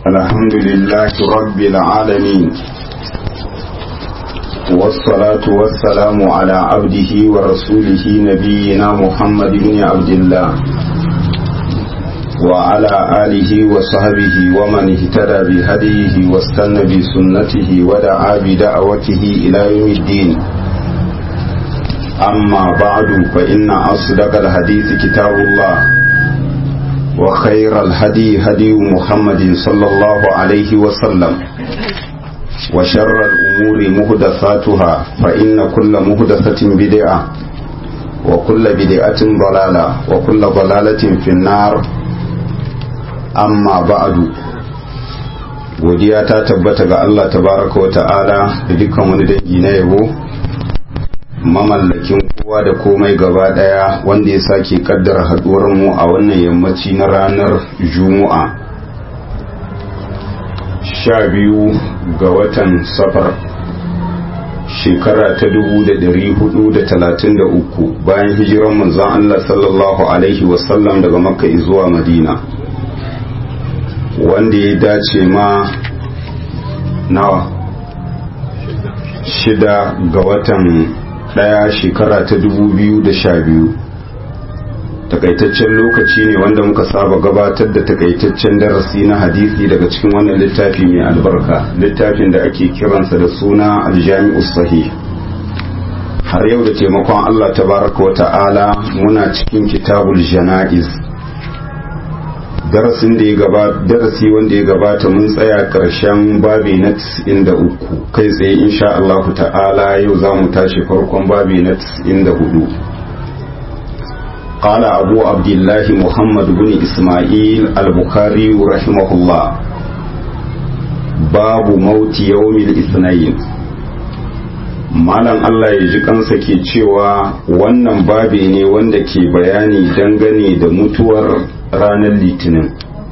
الحمد لله رب العالمين والصلاة والسلام على عبده ورسوله نبينا محمد بن عبد الله وعلى آله وصحبه ومن اهتدى بهديه واستنى بسنته ودعا بدعوته إلى يوم الدين أما بعد فإن أصدق الحديث كتاب الله وخير الهدي هدي محمد صلى الله عليه وسلم وشر الأمور مهدثاتها فإن كل مهدثة بدعة وكل بدعة ضلالة وكل ضلالة في النار amma ba'adu godiya ta tabbata ga Allah tabaraka wa ta'ala da dukkan wani dangi na yabo mamallakin kowa da komai gaba daya wanda ya sake kaddara haduwar mu a wannan yammaci na ranar juma'a sha biyu ga watan safar shekara ta dubu da dari hudu da talatin da uku bayan hijiran manzon Allah sallallahu alaihi wasallam daga makka zuwa madina wanda ya dace ma nawa shida ga watan daya shekara ta dubu biyu da sha biyu takaitaccen lokaci ne wanda muka saba gabatar da takaitaccen darasi na hadisi daga cikin wannan littafi mai albarka littafin da ake kiransa da suna aljami'u sahih har yau da taimakon allah tabaraka wa ta'ala muna cikin kitabul jana'iz darasin da ya gabata darasi wanda ya gabata mun tsaya karshen babi na 93 kai tsaye insha Allah ta'ala yau za mu tashi farkon babi na 94 قال أبو عبد الله محمد بن إسماعيل البخاري رحمه الله باب موت يوم الاثنين malam Allah ya ji kansa ke cewa wannan babi ne wanda ke bayani dangane da mutuwar ranar litinin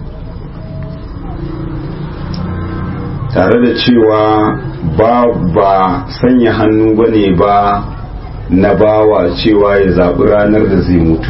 tare da cewa ba ba sanya hannu ba ne ba na bawa cewa ya zaɓi ranar da zai mutu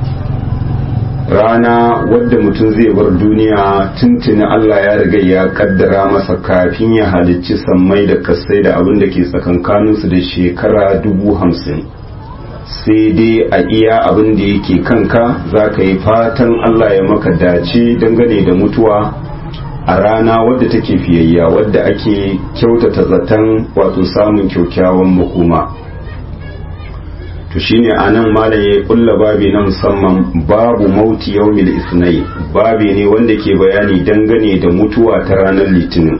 rana wadda mutum zai bar duniya tuntuni Allah ya riga ya kaddara masa kafin ya halicci sammai da kasai da abin da ke tsakankaninsu da shekara dubu hamsin sai dai a iya abin da yake kanka za ka yi fatan Allah ya maka dace dangane da mutuwa a rana wadda take fiyayya wadda ake kyautata zaton wato samun kyaukyawan makoma to shine anan malam ya kulla babi na musamman babu mauti yaumil isnai babi ne wanda ke bayani dangane da mutuwa ta ranar litinin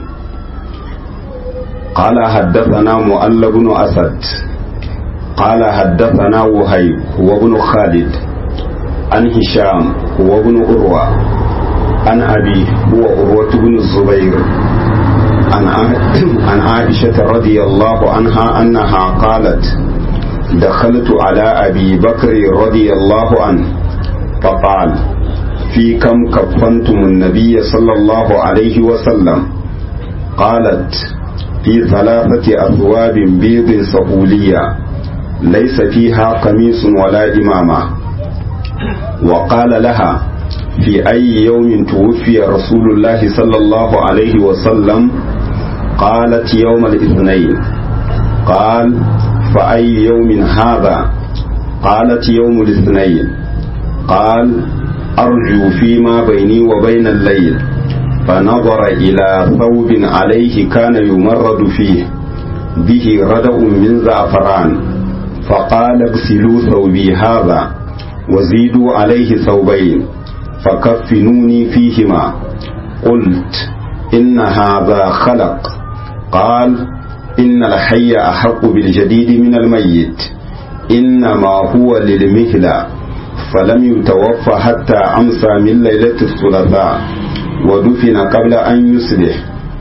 قال حدثنا مؤلف بن أسد قال حدثنا وهيب هو ابن خالد عن هشام هو ابن أروى عن أبي هو أروة بن الزبير عن عن عائشة رضي الله عنها أنها قالت دخلت على أبي بكر رضي الله عنه فقال في كم كفنتم النبي صلى الله عليه وسلم قالت في ثلاثة أثواب بيض سهولية ليس فيها قميص ولا إمامة وقال لها في أي يوم توفي رسول الله صلى الله عليه وسلم قالت يوم الاثنين قال فأي يوم هذا قالت يوم الاثنين قال أرجو فيما بيني وبين الليل فنظر إلى ثوب عليه كان يمرد فيه به ردأ من زعفران فقال اغسلوا ثوبي هذا وزيدوا عليه ثوبين فكفنوني فيهما قلت إن هذا خلق قال إن الحي أحق بالجديد من الميت إنما هو للمهلة فلم يتوفى حتى أمسى من ليلة الثلاثاء ودفن قبل أن يصبح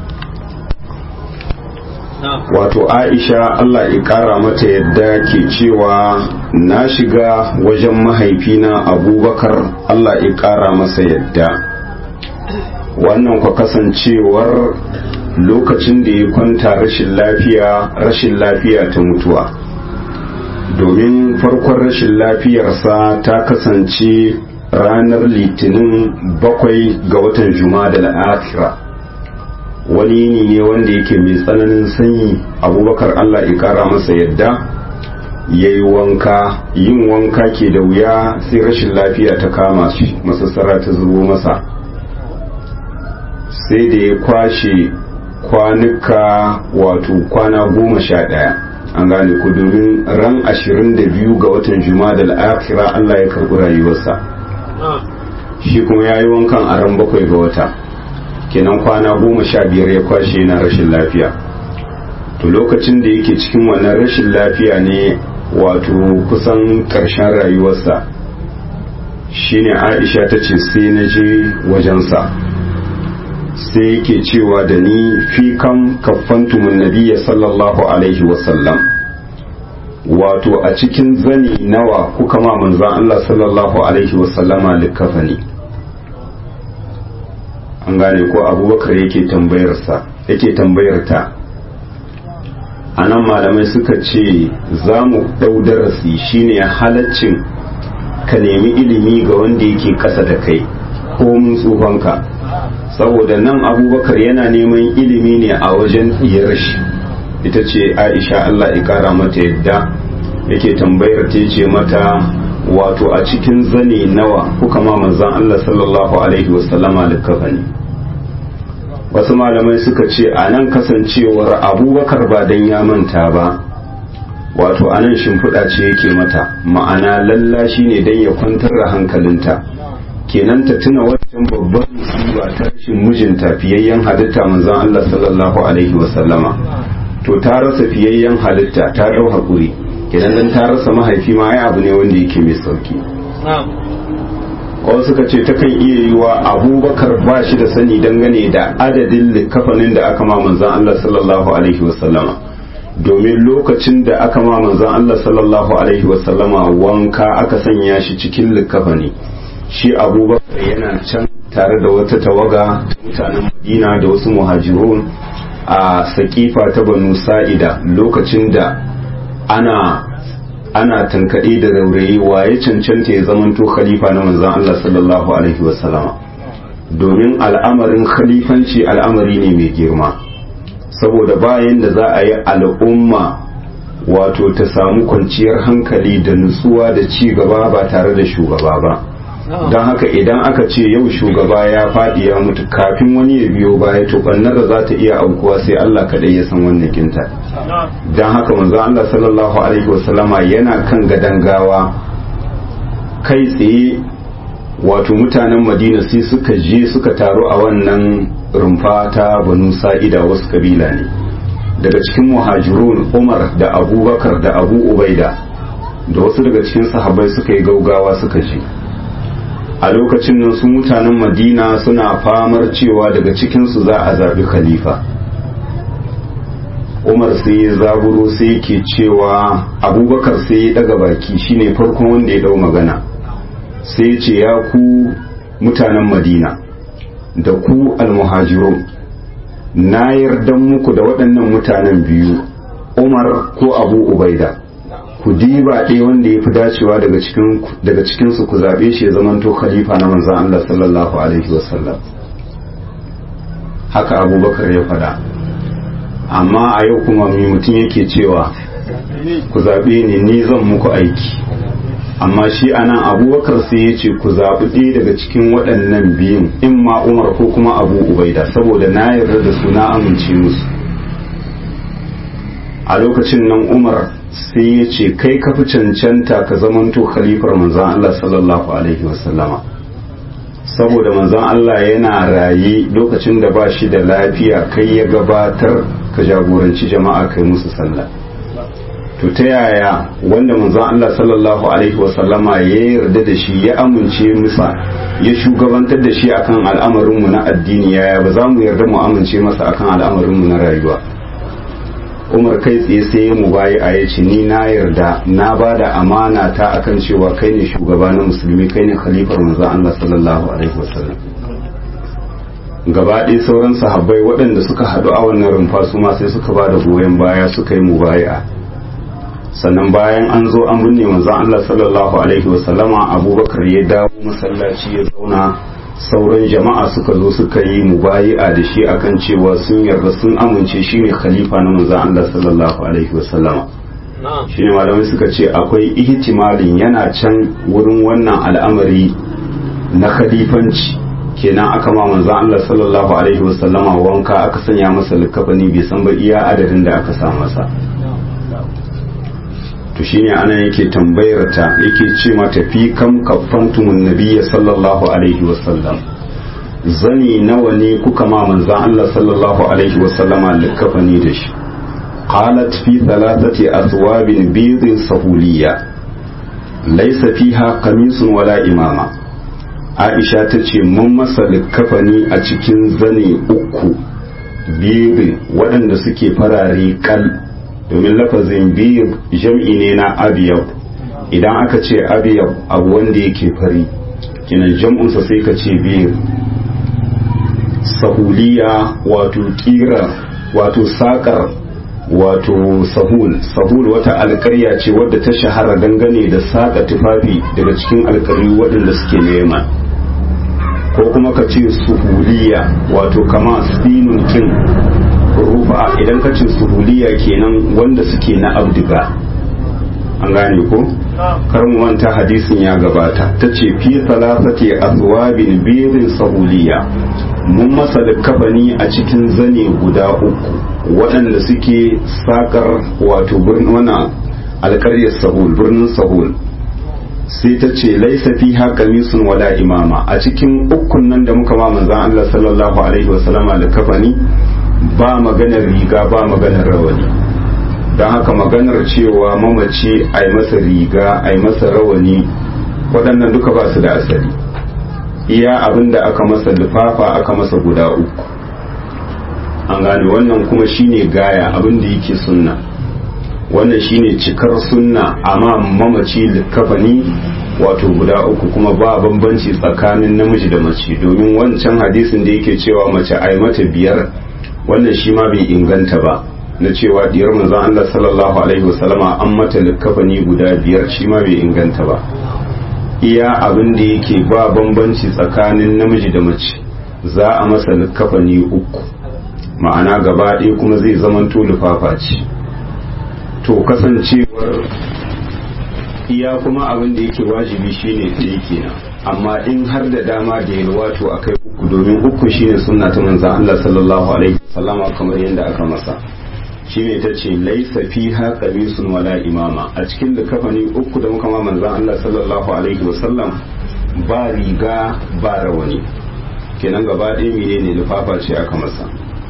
wato aisha Allah ya kara mata yadda ke cewa na shiga wajen mahaifina abubakar Allah ya kara masa yadda wannan kwa kasancewar lokacin da ya kwanta rashin lafiya rashin lafiya ta mutuwa domin farkon rashin lafiyarsa ta kasance ranar litinin bakwai ga watan juma'a da al'akira wani yini ne wanda yake mai tsananin sanyi abubakar allah ya kara masa yadda ya yi wanka yin wanka ke da wuya sai rashin lafiya ta kama shi masassara ta zubo masa sai da ya kwashe kwanuka wato kwana goma sha ɗaya an gane ku domin ran ashirin da biyu ga watan juma'a da al'akira allah ya karɓi rayuwarsa shi kuma ya yi wankan a ran bakwai ga wata kenan kwana goma sha biyar ya kwashe na rashin lafiya to lokacin da yake cikin wannan rashin lafiya ne wato kusan ƙarshen rayuwarsa shine aisha ta ce sai na je wajensa sai yake cewa da ni fi kan kaffantumun nabiya sallallahu alaihi wasallam wato a cikin zani nawa kuka ma manzan Allah sallallahu alaihi wasallama likafani an gane ko abubakar yake tambayarsa yake tambayarta a nan malamai suka ce za mu ɗau darasi shine halaccin ka nemi ilimi ga wanda yake ƙasa da kai ko mun tsufanka saboda nan abubakar yana neman ilimi ne a wajen diyar shi ita ce aisha allah ya kara mata yadda yake tambayar ta ce mata wato a cikin zane nawa kuka ma manzan allah sallallahu alaihi wasallama likafani wasu malamai suka ce a nan kasancewar abubakar ba don ya manta ba wato a nan shimfiɗa ce yake mata ma'ana lallashi ne don ya kwantar da hankalinta kenan ta tuna wancan babban musiba ta rashin mijinta fiyayyen halitta manzon Allah sallallahu alaihi wasallama to ta rasa fiyayyen halitta ta dau hakuri kenan dan ta rasa mahaifi ma ai abu ne wanda yake mai sauki wasu suka ce takan iya yiwa abubakar ba shi da sani dangane da adadin likafanin da aka ma manzon Allah sallallahu alaihi wasallama domin lokacin da aka ma manzon Allah sallallahu alaihi wasallama wanka aka sanya shi cikin likafani shi abubakar yana can tare da wata tawaga ta mutanen madina da wasu muhajirun a sakifa ta banu sa'ida lokacin da ana ana tankaɗe da raurayi waye cancanta ya zamanto khalifa na manzon Allah sallallahu alaihi wasallama domin al'amarin khalifanci al'amari ne mai girma saboda bayan da za a yi al'umma wato ta samu kwanciyar hankali da nutsuwa da ci gaba ba tare da shugaba ba don haka idan aka ce yau shugaba ya faɗi ya mutu kafin wani ya biyo baya to ɓannar da za ta iya aukuwa sai Allah kaɗai ya san wannan kinta don haka manzo Allah sallallahu alaihi wasallama yana kan gadan gawa kai tsaye wato mutanen madina sai suka je suka taru a wannan rumfa ta banu sa'ida wasu kabila ne daga cikin muhajirun umar da abubakar da abu ubaida da wasu daga cikin sahabbai suka yi gaugawa suka je a lokacin nan su mutanen madina suna famar cewa daga cikinsu za a zaɓi khalifa umar sai ya zaburo sai yake cewa abubakar sai ya daga baki shine farkon wanda ya dau magana sai ce ya ku mutanen madina da ku almuhajirun na yarda muku da waɗannan mutanen biyu umar ko abu ubaida ku diba ɗaya wanda ya fi dacewa daga cikinsu ku zaɓe shi ya zamanto khalifa na manzan Allah sallallahu alaihi wasallam haka abubakar ya faɗa amma a yau kuma mai mutum yake cewa ku zaɓe ni ni zan muku aiki amma shi anan abubakar sai ya ce ku zaɓi ɗaya daga cikin waɗannan biyun in ma umar ko kuma abu ubaida saboda na yarda da su na amince musu a lokacin nan umar sai ya ce kai ka fi cancanta ka zamanto khalifar manzan Allah sallallahu alaihi wasallama saboda manzan Allah yana raye lokacin da ba shi da lafiya kai ya gabatar ka jagoranci jama'a kai musu sallah to ta yaya wanda manzon Allah sallallahu alaihi wasallama ya yarda da shi ya amince musa ya shugabantar da shi akan al'amarinmu na addini yaya ba za mu yarda mu amince masa akan al'amarinmu na rayuwa umar kai tsaye sai mu bayi a yace ni na yarda na ba da amana ta akan cewa kai ne shugaba na musulmi kai ne khalifar manzon Allah sallallahu alaihi wasallam gaba ɗaya sauran sahabbai waɗanda suka haɗu a wannan rumfa su ma sai suka ba da goyon baya suka yi mubaya sannan bayan an zo an binne manzon Allah sallallahu alaihi wasallama abubakar ya dawo masallaci ya zauna sauran jama'a suka zo suka yi mubayi'a da shi akan cewa sun yarda sun amince shine khalifa na manzon Allah sallallahu alaihi wasallama shine malamai suka ce akwai ihtimalin yana can wurin wannan al'amari na khalifanci kenan aka ma manzon Allah sallallahu alaihi wasallama wanka aka sanya masa likafani bai san ba iya adadin da aka sa masa to shine ana yake tambayar ta yake ce mata fi kam kaffantumun nabiyya sallallahu alaihi wasallam zani nawa ne kuka ma manzon Allah sallallahu alaihi wasallama likafani da shi qalat fi thalathati athwabin bidin sahuliyya laysa fiha qamisun wala imama Aisha ta ce mun masa likafani a cikin zane uku bidin waɗanda suke farare kal domin lafazin biyu jam'i ne na abiyab idan aka ce abiyab abu wanda yake fari kinan jam'unsa sai ka ce biyu sahuliya wato kira wato sakar wato sahul sahul wata alkarya ce wadda ta shahara dangane da saka tufafi daga cikin alkaryu waɗanda suke nema ko kuma ka ce suhuliya wato kama sinun kin rufa idan ka ce suhuliya kenan wanda suke na abdiga an gane ko kar mu manta hadisin ya gabata ta ce fi salasati azwabin birin sahuliya mun masa da kafani a cikin zane guda uku waɗanda suke sakar wato wannan alƙaryar sahul birnin sahul sai ta ce laisa fi kamisun wala imama a cikin ukun nan da muka ma manzan Allah sallallahu alaihi wasallama da kafani ba maganar riga ba maganar rawani don haka maganar cewa mamaci a yi masa riga a yi masa rawani waɗannan duka ba su da asali iya abin da aka masa lufafa aka masa guda uku an gane wannan kuma shine gaya abin da yake sunna wannan shine cikar sunna amma mamaci likafani wato guda uku kuma ba bambanci tsakanin namiji da mace domin wancan hadisin da yake cewa mace ai mata biyar wannan shi ma bai inganta ba na cewa diyar manzon Allah sallallahu alaihi wasallama an mata likafani guda biyar shi ma bai inganta ba iya abin da yake ba bambanci tsakanin namiji da mace za a masa likafani uku ma'ana gaba ɗaya kuma zai zamanto lufafa ce to kasancewar iya kuma abin da yake wajibi shine ɗaya kenan amma in har da dama da yalwa to akai uku domin uku shine sunna ta manzon Allah sallallahu alaihi wasallama kamar yadda aka masa shine ta ce laisa fiha qamisun wala imama a cikin da kafani uku da muka ma manzon Allah sallallahu alaihi wasallam ba riga ba rawani kenan gaba ɗaya menene lufafa ce aka masa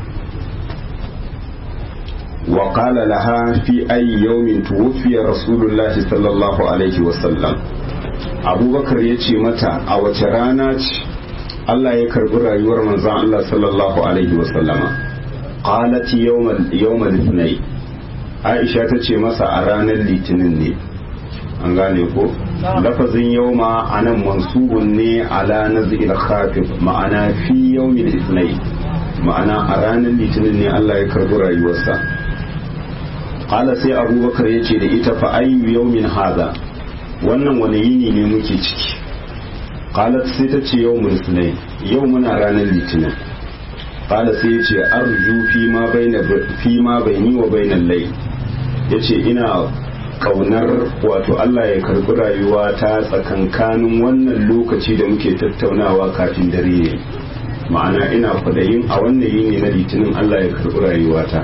وقال لها في أي يوم توفي رسول الله صلى الله عليه وسلم أبو بكر يتي متى أو ترانات الله يكرب رأيور من زعل الله صلى الله عليه وسلم قالت يوم يوم الاثنين عائشة تتي مسا أرانا الاثنين an gane ko lafazin yauma a nan mansubun ne ala nazil khafif ma'ana fi yawmil ithnai ma'ana a ranar litinin ne Allah ya karbi rayuwarsa qala sai abubakar ya ce da ita fa ayyu yawmin hadha wannan wani yini ne muke ciki qalat sai ta ce yawmul sunayn yau muna ranar litinin qala sai ya ce arju fi ma baina fi ma baini wa bainal layl yace ina kaunar wato Allah ya karbi rayuwa ta tsakankanin wannan lokaci da muke tattaunawa kafin dare ne ma'ana ina kwadayin a wannan yini na litinin Allah ya karbi rayuwata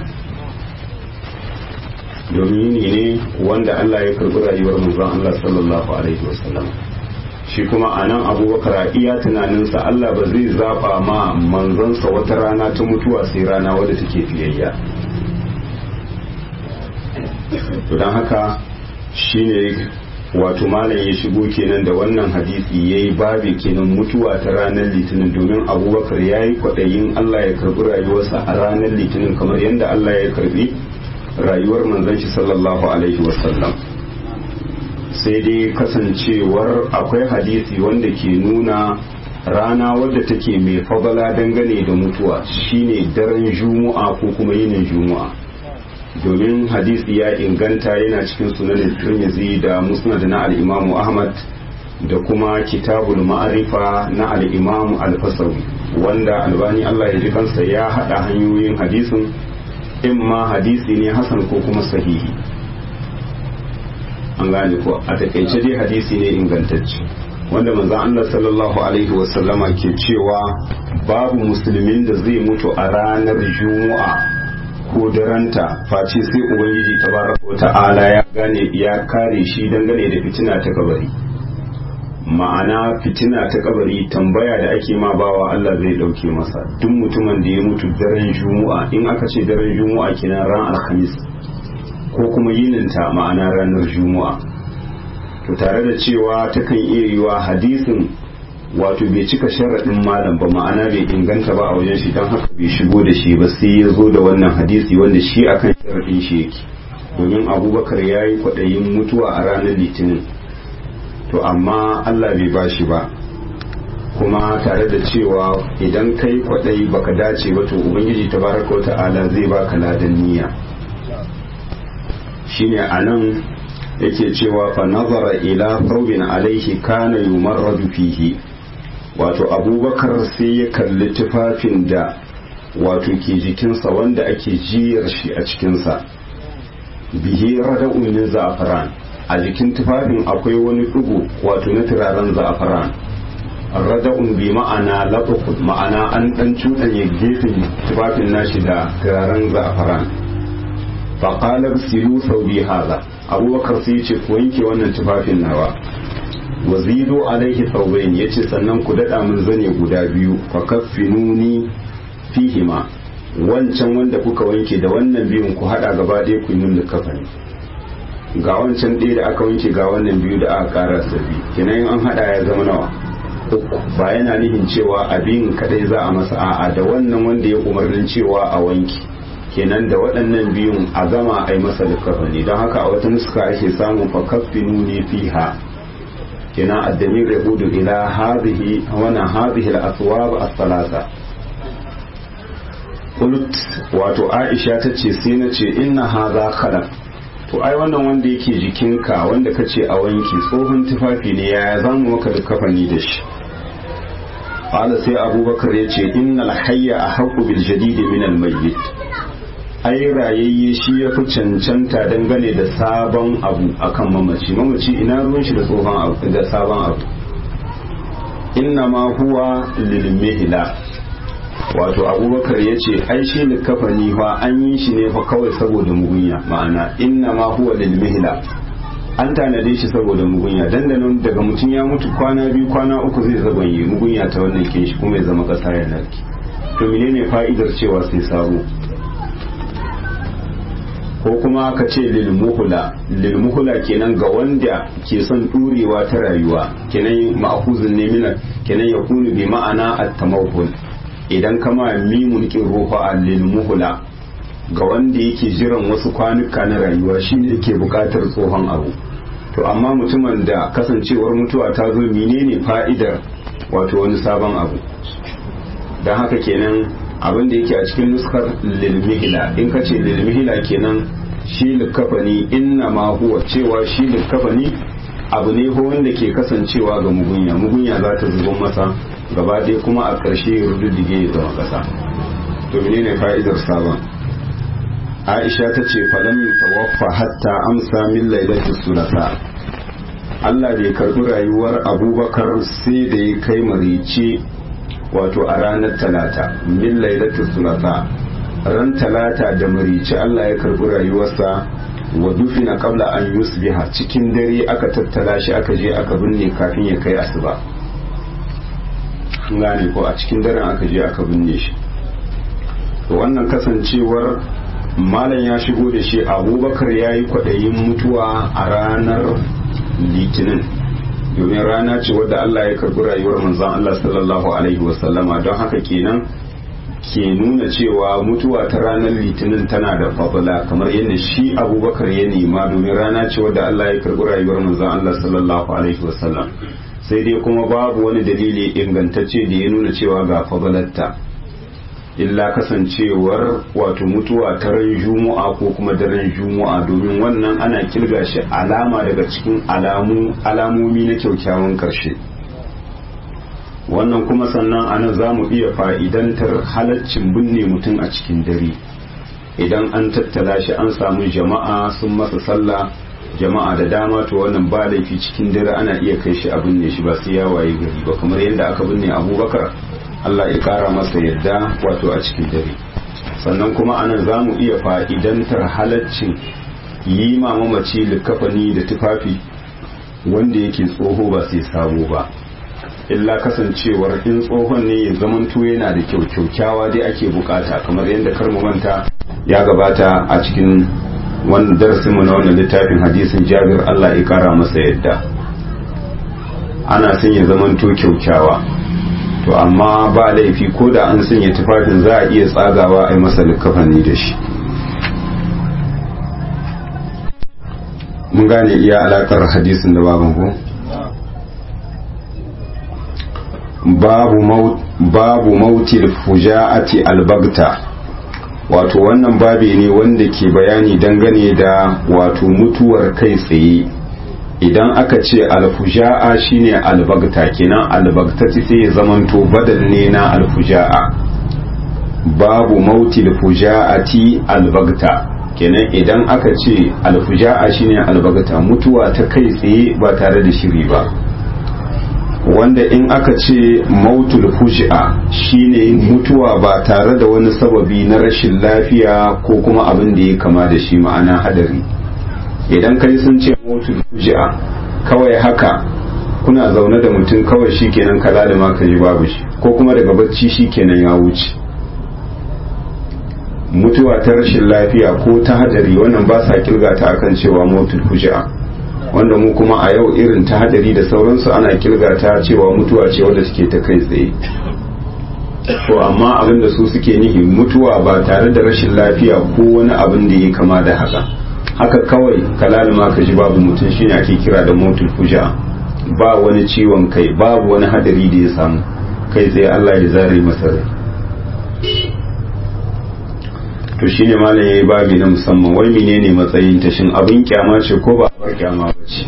domin yini ne wanda Allah ya karbi rayuwar manzon Allah sallallahu alaihi wasallam shi kuma a nan abubakar a iya tunaninsa Allah ba zai zaba ma manzonsa wata rana ta mutuwa sai rana wadda take fiyayya to don haka shine wato malam ya shigo kenan da wannan hadisi ya yi babi kenan mutuwa ta ranar litinin domin abubakar ya yi kwaɗayin Allah ya karbi rayuwarsa a ranar litinin kamar yadda Allah ya karbi rayuwar manzon shi sallallahu alaihi wasallam sai dai kasancewar akwai hadisi wanda ke nuna rana wadda take mai fadala dangane da mutuwa shine daren juma'a ko kuma yinin juma'a domin hadisi ya inganta yana cikin sunanin tirmidhi da musnad na al-imamu ahmad da kuma kitabul ma'arifa na al-imam al-fasawi wanda albani Allah ya ji kansa ya hada hanyoyin hadisin in ma hadisi ne hasan ko kuma sahihi an gane ko a takaice dai hadisi ne ingantacce wanda manzon Allah sallallahu alaihi wasallama ke cewa babu musulmin da zai mutu a ranar juma'a ko daranta face sai ubangiji tabaraka wa ta'ala ya gane ya kare shi dangane da fitina ta kabari ma'ana fitina ta kabari tambaya da ake ma bawa Allah zai dauke masa duk mutumin da ya mutu daren juma'a in aka ce daren juma'a kina ran alhamis ko kuma yininta ma'ana ranar juma'a to tare da cewa takan iya yiwa hadisin wato bai cika sharaɗin malam ba ma'ana bai inganta ba a wajen shi don haka bai shigo da shi ba sai ya zo da wannan hadisi wanda shi akan sharaɗin shi yake domin abubakar ya yi kwaɗayin mutuwa a ranar litinin to amma allah bai ba shi ba kuma tare da cewa idan kai kwaɗayi baka dace ba to ubangiji tabaraka wa ta'ala zai baka ladan niyya shine anan yake cewa fa nazara ila thawbin alaihi kana yumarradu fihi wato abubakar sai ya kalli tufafin da wato ke jikinsa wanda ake jiyar shi a cikinsa bihi rada'un min za'afaran a jikin tufafin akwai wani ɗigo wato na turaren za'afaran rada'un bi ma'ana latukun ma'ana an ɗan cuɗanya gefen tufafin nashi da turaren za'afaran faƙalar silu sau bi haza abubakar sai ce ku wanke wannan tufafin nawa wazido alaihi saubain ya ce sannan ku daɗa min zane guda biyu fa kaffinuni fihima wancan wanda kuka wanke da wannan biyun ku haɗa gaba ɗaya ku yi min kafani ga wancan ɗaya da aka wanke ga wannan biyu da aka ƙara sabi kenan an haɗa ya zama nawa uku ba yana nihin cewa abin kadai za a masa a'a da wannan wanda ya umarnin cewa a wanke kenan da waɗannan biyun a gama a yi masa likafani don haka a wata nuska ake samun fakaffinu ne fiha kenan addamir ya gudu ila hadhihi wana hadhihi al-aswab as-salasa qult wato Aisha tace sai na ce inna hadha khalaq to ai wannan wanda yake jikinka wanda kace a wanki tsohon tufafi ne yaya zamu maka likafani da shi qala sai abubakar yace innal hayya ahqqu bil jadid min al mayyit ai rayayye shi ya fi cancanta dangane da sabon abu akan mamaci mamaci ina ruwan shi da tsohon abu da sabon abu inna ma huwa lil mihla wato abubakar ya ce ai shi likafani fa an yi shi ne fa kawai saboda mugunya ma'ana inna ma huwa lil mihla an tanade shi saboda mugunya dandanon daga mutum ya mutu kwana biyu kwana uku zai zaganye mugunya ta wannan kin shi kuma ya zama kasa ya narki to menene fa'idar cewa sai sabo ko kuma ka ce lilmuhula lilmuhula kenan ga wanda ke son turewa ta rayuwa kenan ma'khuzun ne mina kenan ya kunu bi ma'ana at-tamawhul idan kama mimun kin ruha lilmuhula ga wanda yake jiran wasu kwanuka na rayuwa shine yake bukatar tsohon abu to amma mutumin da kasancewar mutuwa ta zo menene fa'idar wato wani sabon abu don haka kenan abin da yake a cikin nuskar lilmihila in ka ce lilmihila kenan shi likafani inna ma huwa cewa shi likafani abu ne ko wanda ke kasancewa ga mugunya mugunya za ta zubo masa gaba ɗaya kuma a ƙarshe ya rududdige ya zama ƙasa to menene fa'idar sabon aisha ta ce falam tawaffa hatta amsa min lailatul sulasa Allah bai karbi rayuwar abubakar sai da ya kai marice wato a ranar talata min lailatul sulasa ran talata da marice Allah ya karbi rayuwarsa wa dufina qabla an yusbiha cikin dare aka tattala shi aka je aka binne kafin ya kai asuba gane ko a cikin daren aka je aka binne shi to wannan kasancewar malam ya shigo da shi abubakar ya yi kwaɗayin mutuwa a ranar litinin domin rana ce wadda Allah ya karbi rayuwar manzon Allah sallallahu alaihi wasallama don haka kenan ke nuna cewa mutuwa ta ranar litinin tana da fadla kamar yadda shi abubakar ya nema domin rana ce wadda Allah ya karbi rayuwar manzon Allah sallallahu alaihi wasallam sai dai kuma babu wani dalili ingantacce da ya nuna cewa ga fadlatta illa kasancewar wato mutuwa ta ran juma'a ko kuma daren juma'a domin wannan ana kirga shi alama daga cikin alamomi na kyaukyawan karshe wannan kuma sannan ana za mu iya fa'idantar halaccin binne mutum a cikin dare idan an tattala shi an samu jama'a sun masa sallah jama'a da dama to wannan ba laifi cikin dare ana iya kai shi a binne shi ba sai ya waye gari ba kamar yadda aka binne abubakar Allah ya kara masa yadda wato a cikin dare sannan kuma anan za mu iya fa'idantar halaccin yi ma mamaci likafani da tufafi wanda yake tsoho ba sai sabo ba illa kasancewar in tsohon ne ya zamanto yana da kyau kyaukyawa dai ake bukata kamar yadda karmu manta ya gabata a cikin wani darasinmu na wannan littafin hadisin jabir Allah ya kara masa yadda ana son ya zamanto kyaukyawa to amma ba laifi ko da an sanya tufafin za a iya tsagawa a yi masa likafani da shi mun gane iya alakar hadisin da baban ku babu mauti da fuja'ati albagta wato wannan babi ne wanda ke bayani dangane da wato mutuwar kai tsaye idan aka ce alfuja'a shine albagta kenan albagtati sai ya zamanto badal ne na alfuja'a babu mauti alfuja'ati albagta kenan idan aka ce alfuja'a shine albagta mutuwa ta kai tsaye ba tare da shiri ba wanda in aka ce mautul fuji'a shine mutuwa ba tare da wani sababi na rashin lafiya ko kuma abin da ya kama da shi ma'ana hadari idan kai sun ce mautul fuji'a kawai haka kuna zaune da mutum kawai shikenan kala da ma ka ji babu shi ko kuma daga bacci shikenan ya wuce mutuwa ta rashin lafiya ko ta hadari wannan ba sa kirga ta akan cewa mautul fuji'a wanda mu kuma a yau irin ta hadari da sauransu ana kirga ta cewa mutuwa ce wadda suke ta kai tsaye to amma abin da su suke nihi mutuwa ba tare da rashin lafiya ko wani abin da ya kama da haka haka kawai kalalima ka ji babu mutum shine ake kira da motul fuja ba wani ciwon kai babu wani hadari da ya samu kai tsaye Allah ya zare masa rai to shine malam yayi babi na musamman wai menene matsayin ta shin abin kyama ce ko ba abar kyama ba ce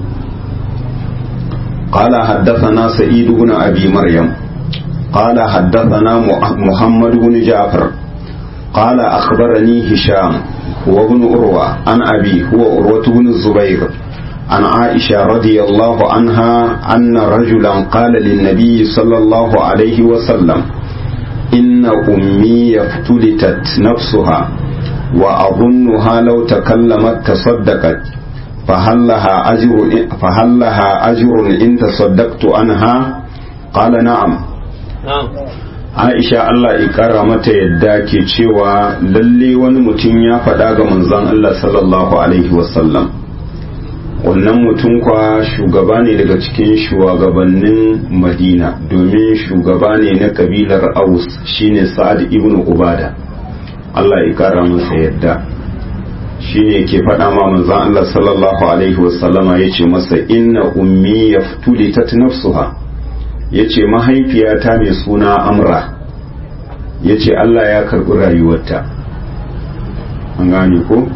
قال حدثنا سعيد بن أبي مريم قال حدثنا محمد بن جعفر قال أخبرني هشام هو ابن أروى عن أبي هو أروة بن الزبير عن عائشة رضي الله عنها أن رجلا قال للنبي صلى الله عليه وسلم إن أمي افتلتت نفسها وأظنها لو تكلمت تصدقت فهل لها أجر فهل لها أجر إن تصدقت عنها قال نعم نعم Aisha Allah ya kara mata yadda ke cewa lalle wani mutum ya faɗa ga manzon Allah sallallahu alaihi wasallam wannan mutum kwa shugaba ne daga cikin shugabannin Madina domin shugaba ne na kabilar Aus shine Sa'ad ibn Ubada Allah ya kara masa yadda shine ke faɗa ma manzon Allah sallallahu alaihi wasallama yace masa inna ummi yaftulitat nafsuha ya ce mahaifiyata mai suna amra ya ce Allah ya karɓi rayuwarta an gane ko?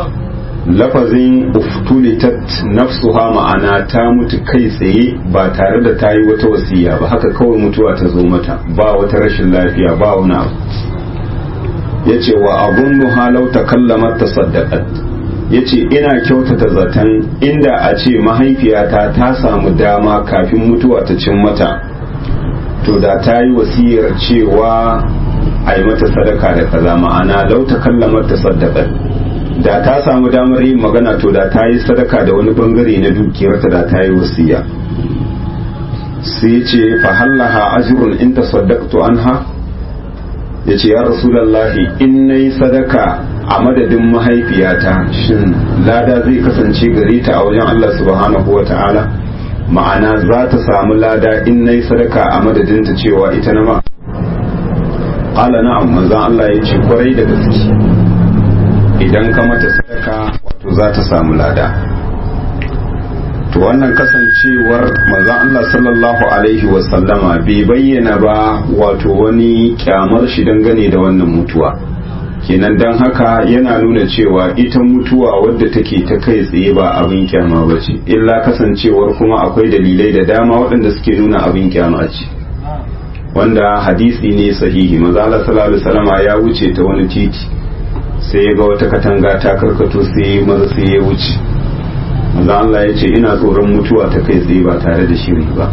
lafazin uftulitat nafsuha ma'ana ta mutu kai tsaye ba tare da ta yi wata wasiya ba haka kawai mutuwa ta zo mata ba wata rashin lafiya ba wani abu ya ce wa abun halau ta kallamar ta saddaƙat ya ce ina kyautata zaton inda a ce mahaifiyata ta samu dama kafin mutuwa ta cin mata to da ta yi wasiyar cewa a yi mata sadaka da kaza ma'ana lau ta kallamar ta sadaka da ta samu damar yin magana to da ta yi sadaka da wani bangare na dukiyarta da ta yi wasiya sai ce fahallaha ajrun in tasaddaqtu anha yace ya rasulullahi in nayi sadaka a madadin mahaifiyata shin lada zai kasance gare ta a wajen Allah subhanahu wa ta'ala ma'ana za ta samu lada in nayi sadaka a madadin ta cewa ita na ma qala na'am manzon Allah ya ce kwarai da gaske idan ka mata sadaka wato za ta samu lada to wannan kasance kasancewar manzon Allah sallallahu alaihi wasallama bai bayyana ba wato wani kyamar shi dangane da wannan mutuwa kenan don haka yana nuna cewa ita mutuwa wadda take ta kai tsaye ba abin kyama ba ce illa kasancewar kuma akwai dalilai da dama waɗanda suke nuna abin kyama ce wanda hadisi ne sahihi maza Allah sallallahu alaihi wasallama ya wuce ta wani titi sai ya ga wata katanga ta karkato sai maza sai ya wuce maza Allah ya ce ina tsoron mutuwa ta kai tsaye ba tare da shiri ba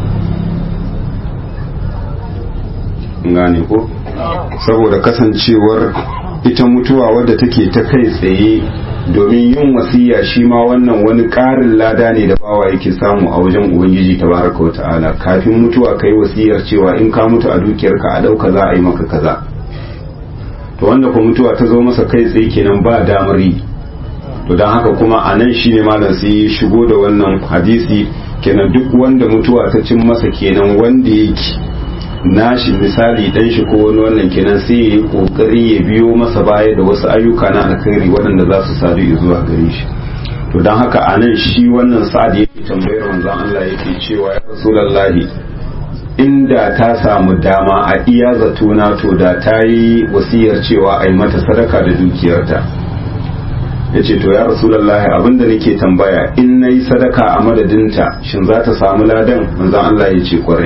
gane ko saboda kasancewar ita mutuwa wadda take ta kai tsaye domin yin wasiya shi ma wannan wani ƙarin lada ne da bawa yake samu a wajen ubangiji tabaraka wa ta'ala kafin mutuwa ka yi wasiyar cewa in ka mutu a dukiyarka a ɗauka za a yi maka kaza to wanda ko mutuwa ta zo masa kai tsaye kenan ba damar yi to don haka kuma a nan shine malam sai shigo da wannan hadisi kenan duk wanda mutuwa ta cin masa kenan wanda yake nashi misali dan shi ko wani wannan kenan sai ya yi kokari ya biyo masa baya da wasu ayyuka na alkhairi waɗanda za su sadu zuwa gare shi to don haka a nan shi wannan sa'ad yake tambayar manzon Allah yake cewa ya rasulullahi inda ta samu dama a iya zatona to da ta yi wasiyar cewa a yi mata sadaka da dukiyarta ya ce to ya rasulullahi abinda nake tambaya in na yi sadaka a madadinta shin za ta samu ladan manzon Allah ya ce kwarai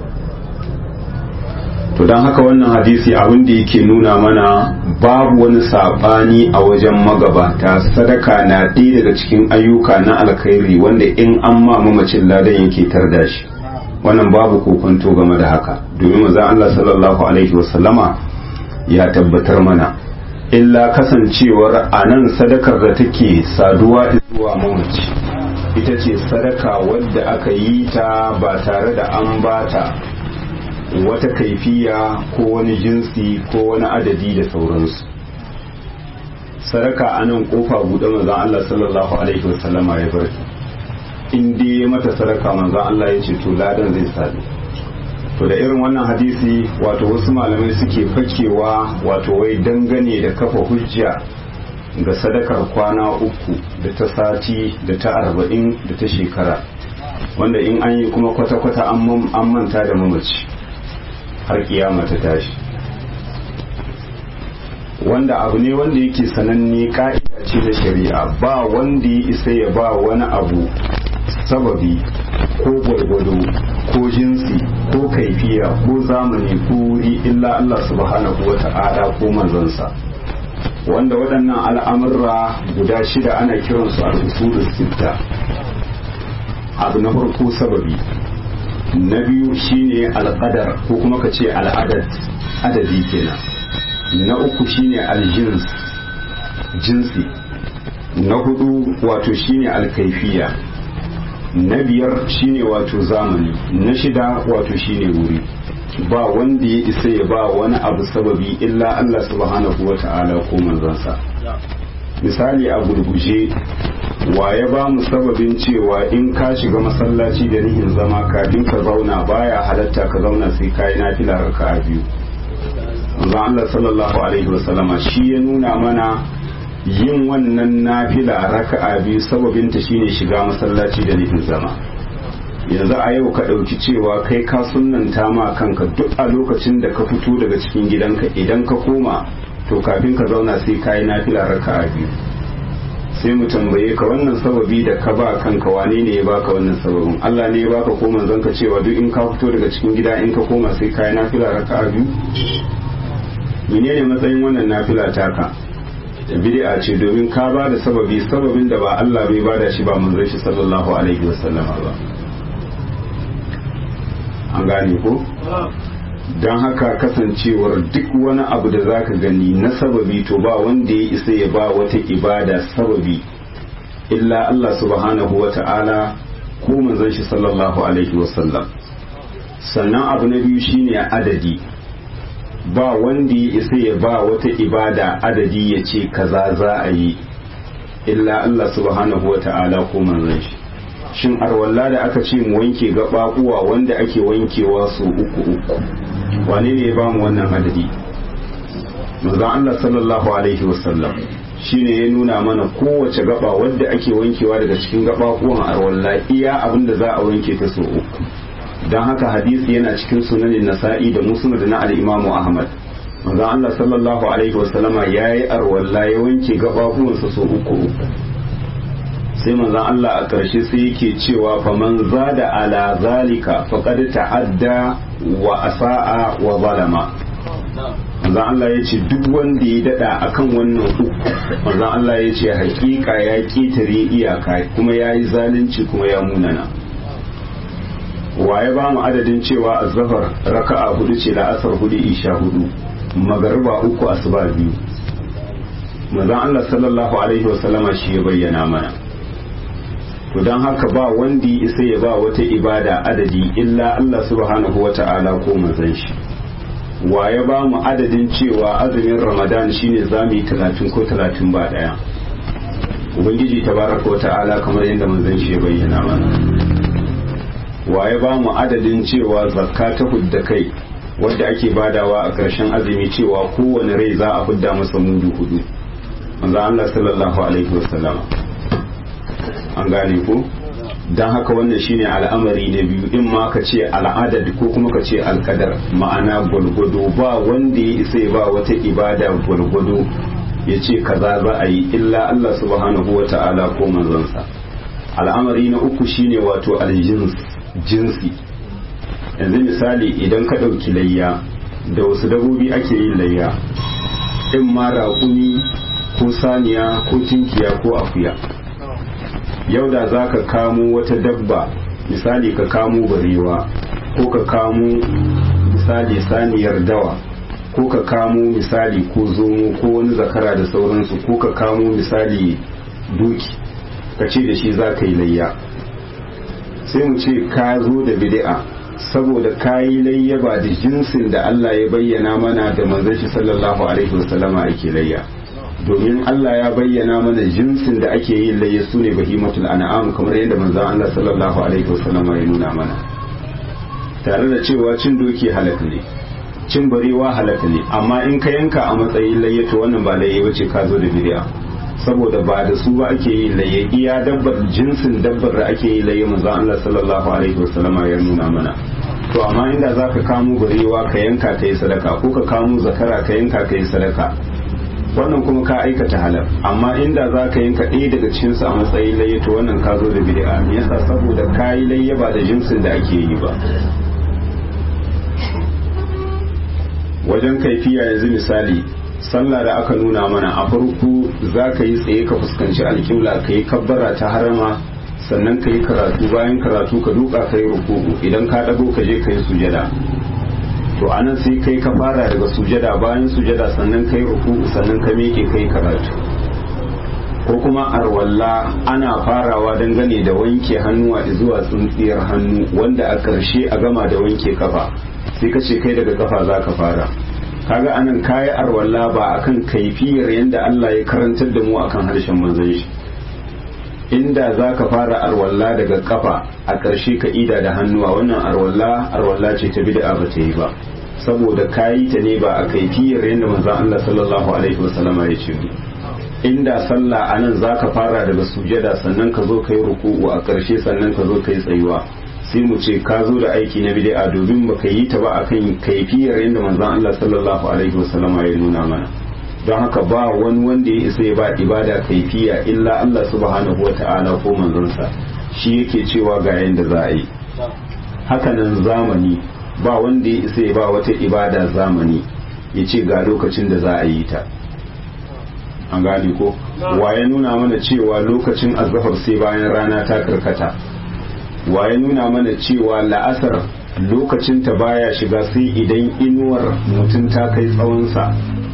to don haka wannan hadisi abin da yake nuna mana babu wani saɓani a wajen magabata sadaka na ɗaya daga cikin ayyuka na alkhairi wanda in an ma mamacin ladan yake tarda shi wannan babu kokonto game da haka domin manzon Allah sallallahu alaihi wasallama ya tabbatar mana illa kasancewar a nan sadakar da take saduwa zuwa mamaci ita ce sadaka wadda aka yi ta ba tare da an bata wata kaifiya ko wani jinsi ko wani adadi da sauransu sadaka a nan kofa buɗe manzan Allah sallallahu alaihi wasallama ya bar in dai mata sadaka manzan Allah ya ce to ladan zai sadu to da irin wannan hadisi wato wasu malamai suke fakewa wato wai dangane da kafa hujja ga sadakar kwana uku da ta sati da ta arba'in da ta shekara wanda in an yi kuma kwata-kwata an manta da mamaci har kiyama ta tashi wanda abu ne wanda yake sananne ka'ida ce da shari'a ba wanda ya isa ya ba wani abu sababi ko gwargwado ko jinsi ko kaifiya ko zamani ko wuri illa Allah subhanahu wa ta'ala ko manzansa wanda waɗannan al'amurra guda shida ana kiransu al-usulus sitta abu na farko sababi na biyu shine alƙadar ko kuma ka ce al'adad adadi kenan na uku shine aljins jinsi na hudu wato shine alkaifiya na biyar shine wato zamani na shida wato shine wuri ba wanda ya isa ya ba wani abu sababi illa Allah subhanahu wa ta'ala ko manzansa misali a gurguje wa ya ba mu sababin cewa in ka shiga masallaci da nihin zama kafin ka zauna baya halatta ka zauna sai ka yi nafila raka a biyu manzon Allah sallallahu alaihi wasallama shi ya nuna mana yin wannan nafila raka'a biyu sababinta shine shiga masallaci da nufin zama yanzu a yau ka ɗauki cewa kai ka sunanta ma kanka duk a lokacin da ka fito daga cikin gidanka idan ka koma to kafin ka zauna sai ka yi nafila raka'a biyu sai mu tambaye ka wannan sababi da ka ba kanka wane ne ya baka wannan sababin Allah ne ya baka ko manzon ka cewa duk in ka fito daga cikin gida in ka koma sai ka yi nafila raka'a biyu menene matsayin wannan nafila taka bid'a ce domin ka ba da sababi sababin da ba Allah bai bada shi ba manzon shi sallallahu alaihi wasallam ba an gane ko don haka kasancewar duk wani abu da zaka gani na sababi to ba wanda ya isa ya ba wata ibada sababi illa Allah subhanahu wa ta'ala ko manzon shi sallallahu alaihi wasallam sannan abu na biyu shine adadi ba wanda ya isa ya ba wata ibada adadi ya ce kaza za a yi illa Allah subhanahu wa ta'ala ko manzon shi shin arwalla da aka ce mu wanke gaɓaɓuwa wanda ake wankewa su uku uku wane ne ya ba mu wannan adadi manzon Allah sallallahu alaihi wasallam shine ya nuna mana kowace gaba wadda ake wankewa daga cikin gabakuwan arwalla iya abin da za a wanke ta so uku don haka hadisi yana cikin sunanin nasa'i da musnad na al-imamu ahmad manzo Allah sallallahu alaihi wasallama yayi arwalla ya wanke gabakuwansa so uku uku sai manzon Allah a ƙarshe sai yake cewa faman zada ala zalika faqad ta'adda wa asa'a wa zalama manzon Allah ya ce duk wanda ya dada akan wannan uku manzon Allah ya ce hakika ya ketare iyaka kuma ya yi zalunci kuma ya munana waye ba mu adadin cewa azhar raka'a hudu ce da asar hudu isha hudu magariba uku asuba biyu manzon Allah sallallahu alaihi wasallama shi ya bayyana mana to don haka ba wanda ya isa ya ba wata ibada adadi illa Allah subhanahu wata'ala ko manzon shi wa ya ba mu adadin cewa azumin ramadan shine zamu yi talatin ko talatin ba daya ubangiji tabaraka wata'ala kamar yadda manzon shi ya bayyana mana wa ya ba mu adadin cewa zakka ta hudda kai wadda ake badawa a ƙarshen azumi cewa kowane rai za a hudda masa mudu hudu manzon Allah sallallahu alaihi wasallam an gane ko don haka wannan shine al'amari na biyu in ma ka ce al'adad ko kuma ka ce alkadar ma'ana gwalgwado ba wanda ya isa ba wata ibada gwalgwado ya ce kaza za a yi illa Allah subhanahu wa ta'ala ko manzansa al'amari na uku shine wato aljins jinsi yanzu misali idan ka ɗauki layya da wasu dabobi ake yin layya in ma raƙumi ko saniya ko tinkiya ko akuya yau da za ka kamo wata dabba misali ka kamo barewa ko ka kamo misali saniyar dawa ko ka kamo misali ko zomo ko wani zakara da sauransu ko ka kamo misali duki ka ce da shi za ka yi layya sai mu ce ka zo da bid'a saboda ka yi layya ba da jinsin da Allah ya bayyana mana da manzon shi sallallahu alaihi wasallama ake layya domin Allah ya bayyana mana jinsin da ake yin layya su ne bahimatul an'am kamar yadda manzon Allah sallallahu alaihi wasallam ya nuna mana tare da cewa cin doki halaka ne cin barewa halaka ne amma in ka yanka a matsayin layya to wannan ba layya bace ka zo da bid'a saboda ba da su ba ake yin layya iya dabbar jinsin dabbar da ake yin layya manzon Allah sallallahu alaihi wasallam ya nuna mana to amma inda zaka kamo barewa ka yanka ka yi sadaka ko ka kamo zakara ka yanka ka yi sadaka wannan kuma ka aikata halal amma inda za ka yanka ɗaya daga cikinsu a matsayin layya to wannan ka zo da bid'a me yasa saboda ka yi layya ba da jinsin da ake yi ba wajen kaifiya yanzu misali sallah da aka nuna mana a farko za ka yi tsaye ka fuskanci alƙibla ka yi kabbara ta harama sannan ka yi karatu bayan karatu ka duka ka yi ruku'u idan ka ɗago ka je ka yi sujada to anan sai kai ka fara daga sujada bayan sujada sannan kai ruku sannan ka miƙe kai karatu ko kuma arwalla ana farawa dangane da wanke hannuwa zuwa tsintsiyar hannu wanda a ƙarshe a gama da wanke kafa sai ka ce kai daga kafa za ka fara kaga anan kayi arwalla ba akan kaifiyar yadda Allah ya karantar da mu akan harshen manzon shi inda za ka fara arwalla daga kafa a ƙarshe ka ida da hannuwa wannan arwalla arwalla ce ta bid'a ba ta yi ba saboda kayi ta ne ba a kaifiyar yadda manzon Allah sallallahu alaihi wasallama ya ce inda sallah anan za ka fara daga sujada sannan ka zo ka yi ruku'u a ƙarshe sannan ka zo ka yi tsayuwa sai mu ce ka zo da aiki na bid'a domin baka yi ta ba akan kaifiyar yadda manzon Allah sallallahu alaihi wasallama ya nuna mana don haka ba wani wanda ya isa ya ba ibada kaifiya illa Allah subhanahu wa ta'ala ko manzonsa shi yake cewa ga yadda za a yi hakanan zamani ba wanda ya isa ya ba wata ibada zamani ya ce ga lokacin da za a yi ta an gane ko wa ya nuna mana cewa lokacin azhar sai bayan rana ta karkata wa ya nuna mana cewa la'asar lokacin ta baya shiga sai idan inuwar mutum ta kai tsawonsa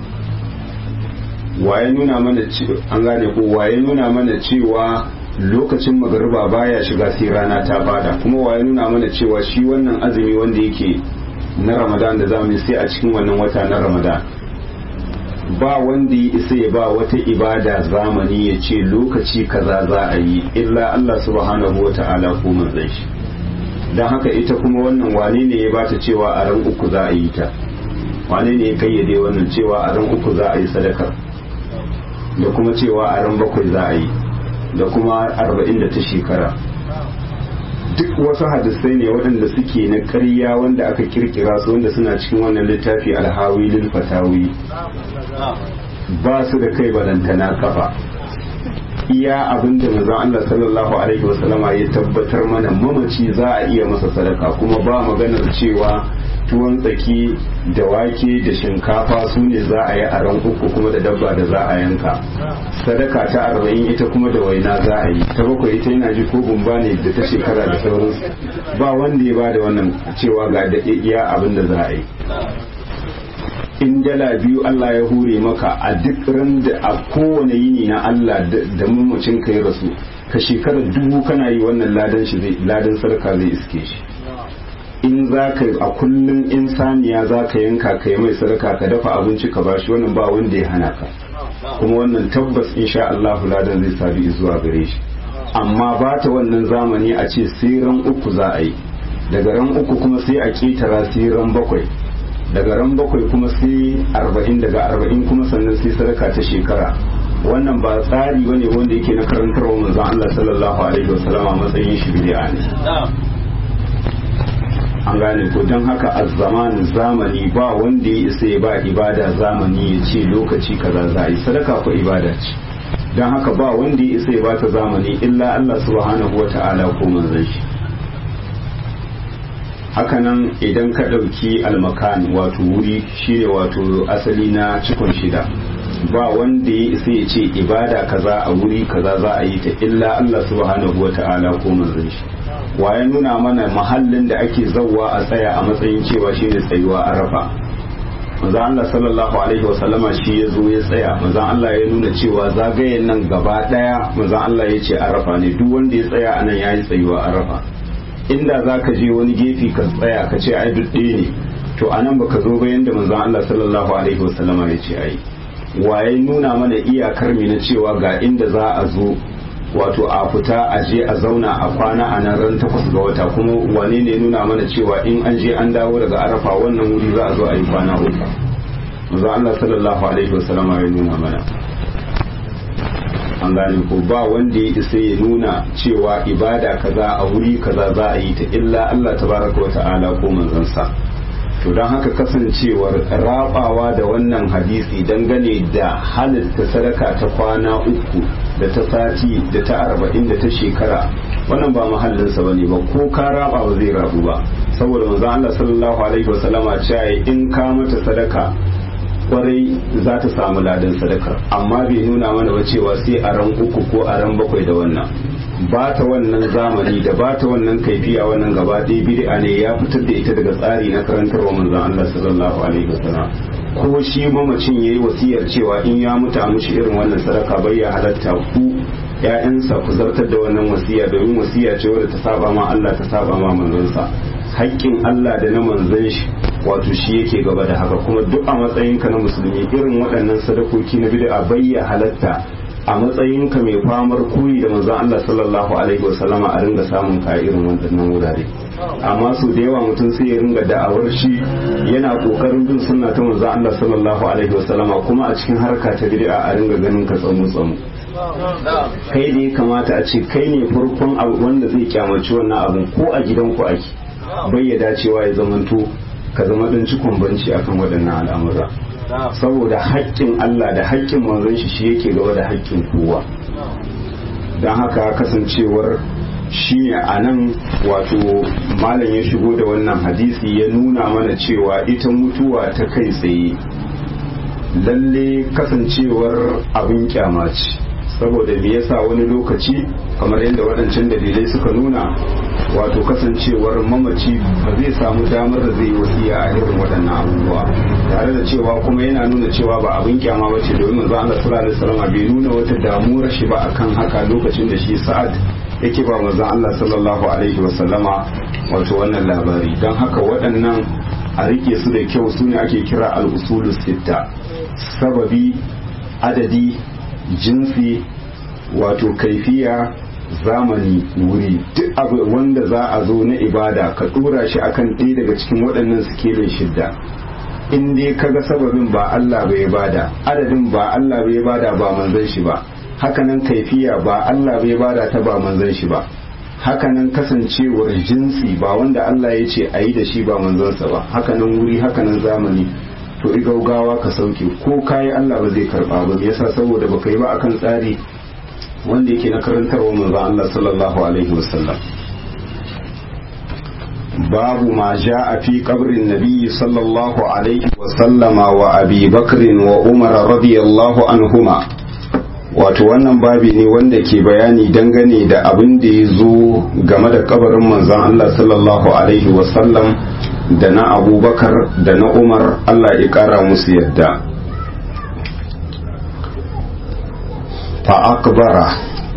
waye nuna mana an gane ko waye nuna mana cewa lokacin magariba baya shiga sai rana ta bada kuma waye nuna mana cewa shi wannan azumi wanda yake na ramadan da zamu sai a cikin wannan wata na ramadan ba wanda ya isa ya ba wata ibada zamani ya ce lokaci kaza za a yi illa Allah subhanahu wa ta'ala ko manzon shi don haka ita kuma wannan wane ne ya bata cewa a ran uku za a yi ta wane ne ya kayyade wannan cewa a ran uku za a yi sadakar da kuma cewa a ran bakwai za a yi da kuma arba'in da ta shekara duk wasu hadisai ne waɗanda suke na ƙarya wanda aka kirkira su wanda suna cikin wannan littafi alhawi lil fatawi ba su da kai balantana kafa iya abin da manzon Allah sallallahu alaihi wasallama ya tabbatar mana mamaci za a iya masa sadaka kuma ba maganar cewa tuwon tsaki da wake da shinkafa su ne za a yi a ran uku kuma da dabba da za a yanka sadaka ta arba'in ita kuma da waina za a yi ta bakwai ita yana ji ko gumba ne da ta shekara da sauransu ba wanda ya ba da wannan cewa ga da iya abin da za a yi in dala biyu Allah ya hure maka a duk ran da a kowane yini na Allah da mamacin ka ya rasu ka shekara dubu kana yi wannan ladan shi zai ladan sarka zai iske shi in za ka a kullum in saniya za ka yanka ka yi mai sadaka ka dafa abinci ka bashi wannan ba wanda ya hana ka kuma wannan tabbas insha Allah ladan zai sabi zuwa gare shi amma ba ta wannan zamani a ce sai ran uku za a yi daga ran uku kuma sai a ketara sai ran bakwai daga ran bakwai kuma sai arba'in daga arba'in kuma sannan sai sadaka ta shekara wannan ba tsari bane wanda yake na karantarwa manzon Allah sallallahu alaihi wasallam a matsayin shi bid'a ne an gane ko don haka a zamanin zamani ba wanda ya isa ya ba ibada zamani ya ce lokaci kaza za a yi sadaka ko ibada ce don haka ba wanda ya isa ya ba ta zamani illa Allah subhanahu wa ta'ala ko manzon shi hakanan idan ka ɗauki almakan wato wuri shine wato asali na cikon shida ba wanda ya isa ya ce ibada kaza a wuri kaza za a yi ta illa Allah subhanahu wa ta'ala ko manzon shi wa ya nuna mana mahallin da ake zauwa a tsaya a matsayin cewa shine tsayuwa arafa manzo Allah sallallahu alaihi wasallama shi ya zo ya tsaya manzo Allah ya nuna cewa zagayen nan gaba daya manzo Allah ya ce arafa ne duk wanda ya tsaya anan yayi tsayuwa arafa inda za ka je wani gefe ka tsaya ka ce ai duk ɗaya ne to a nan baka zo ba yanda manzon Allah sallallahu alaihi wasallama ya ce ai waye nuna mana iyakar mi na cewa ga inda za a zo wato a fita a je a zauna a kwana a nan ran takwas ga wata kuma wane ne nuna mana cewa in an je an dawo daga arafa wannan wuri za a zo a yi kwana uku manzon Allah sallallahu alaihi wasallama ya nuna mana an gane ko ba wanda ya isa ya nuna cewa ibada kaza a wuri kaza za a yi ta illa Allah tabaraka wa ta'ala ko manzansa to don haka kasancewar rabawa da wannan hadisi dangane da halitta sadaka ta kwana uku da ta sati da ta arba'in da ta shekara wannan ba mahallinsa ba ne ba ko ka raba ba zai rabu ba saboda manzon Allah sallallahu alaihi wasallama cewa in ka mata sadaka kwarai za ta samu ladan sadakar amma bai nuna mana ba cewa sai a ran uku ko a ran bakwai da wannan ba ta wannan zamani da ba ta wannan kaifiya wannan gaba ɗaya bid'a ne ya fitar da ita daga tsari na karantarwa manzon Allah sallallahu alaihi wasallam ko shi mamacin yayi wasiyar cewa in ya mutu a mushi irin wannan sadaka bai ya halatta ku ƴaƴansa ku zartar da wannan wasiya domin wasiya ce wadda ta saba ma Allah ta saba ma manzonsa haƙƙin Allah da na manzon shi wato shi yake gaba da haka kuma duk a matsayinka na musulmi irin waɗannan sadakoki na bid'a bayya halatta a matsayinka mai famar koyi da manzon Allah sallallahu alaihi wasallama a ringa samun ka irin waɗannan wurare amma su da yawa mutum sai ya ringa da'awar shi yana kokarin bin sunna ta manzon Allah sallallahu alaihi wasallama kuma a cikin harka ta bid'a a ringa ganin ka tsamu tsamu kai da ya kamata a ce kai ne farkon abu wanda zai kyamaci wannan abun ko a gidanku ake bayyada cewa ya zamanto ka zama ɗan cikon banci akan waɗannan al'amura saboda haƙƙin Allah da haƙƙin manzon shi shi yake gaba da haƙƙin kowa don haka kasancewar shi ne a nan wato malam ya shigo da wannan hadisi ya nuna mana cewa ita mutuwa ta kai tsaye lalle kasancewar abin kyamaci saboda me yasa wani lokaci kamar yadda waɗancan dalilai suka nuna wato kasancewar mamaci ba zai samu damar da zai wasiya a irin waɗannan abubuwa tare da cewa kuma yana nuna cewa ba abin kyama ba ce domin manzo Allah sallallahu alaihi wasallam bai nuna wata damuwar shi ba akan haka lokacin da shi Sa'ad yake ba manzo Allah sallallahu alaihi wasallama wato wannan labari don haka waɗannan a rike su da kyau su ne ake kira al-usulu sitta sababi adadi jinsi wato kaifiya zamani wuri duk abu wanda za a zo na ibada ka dora shi akan ɗaya daga cikin waɗannan sikelin shidda in dai kaga sababin ba Allah bai bada adadin ba Allah bai bada ba manzon shi ba hakanan kaifiya ba Allah bai bada ta ba manzon shi ba hakanan kasancewar jinsi ba wanda Allah ya ce a yi da shi ba manzonsa ba hakanan wuri hakanan zamani to i gaugawa ka sauke ko kayi Allah ba zai karba ba yasa saboda baka yi ba akan tsari wanda yake na karantarwa manzon Allah sallallahu alaihi wasallam babu ma ja'a fi qabrin nabiy sallallahu alaihi wasallama wa abi bakrin wa umar radiyallahu anhuma wato wannan babi ne wanda ke bayani dangane da abin da ya zo game da kabarin manzon Allah sallallahu alaihi wasallam da na abubakar da na umar Allah ya kara musu yadda فأكبره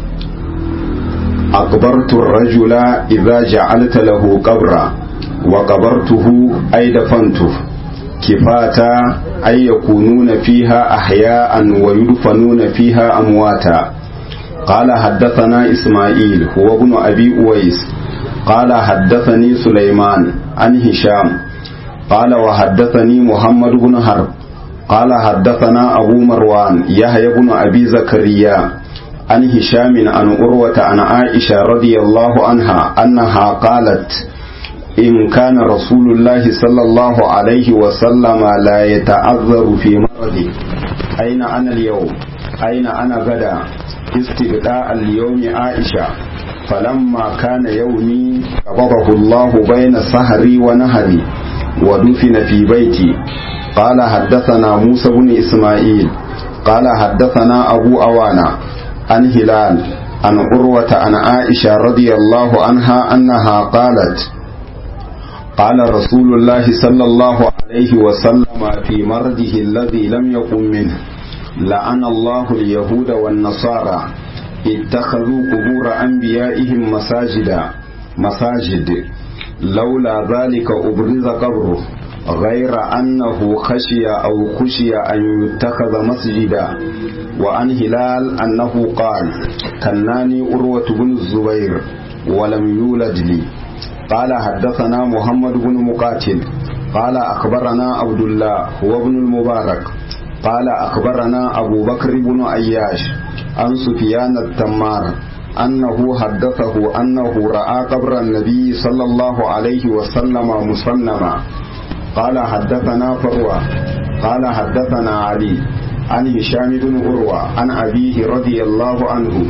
أكبرت الرجل إذا جعلت له قبرا وقبرته أي دفنته كفاتا أي يكونون فيها أحياء ويدفنون فيها أمواتا قال حدثنا إسماعيل هو ابن أبي أويس قال حدثني سليمان عن هشام قال وحدثني محمد بن حرب قال حدثنا أبو مروان يحيى بن أبي زكريا عن هشام عن أروة عن عائشة رضي الله عنها أنها قالت إن كان رسول الله صلى الله عليه وسلم لا يتعذر في مرضه أين أنا اليوم أين أنا غدا استبداء اليوم عائشة فلما كان يومي قبضه الله بين سهري ونهري ودفن في بيتي قال حدثنا موسى بن إسماعيل قال حدثنا أبو أوانا عن هلال عن عروة عن عائشة رضي الله عنها أنها قالت قال رسول الله صلى الله عليه وسلم في مرضه الذي لم يقم منه لعن الله اليهود والنصارى اتخذوا قبور أنبيائهم مساجدا مساجد لولا ذلك أبرز قبره غير أنه خشي أو خشي أن يتخذ مسجدا وعن هلال أنه قال كناني أروة بن الزبير ولم يولد لي قال حدثنا محمد بن مقاتل قال أخبرنا عبد الله هو ابن المبارك قال أخبرنا أبو بكر بن أياش عن سفيان التمار أنه حدثه أنه رأى قبر النبي صلى الله عليه وسلم مصنما قال حدثنا فروة قال حدثنا علي عن هشام بن عروة عن أبيه رضي الله عنه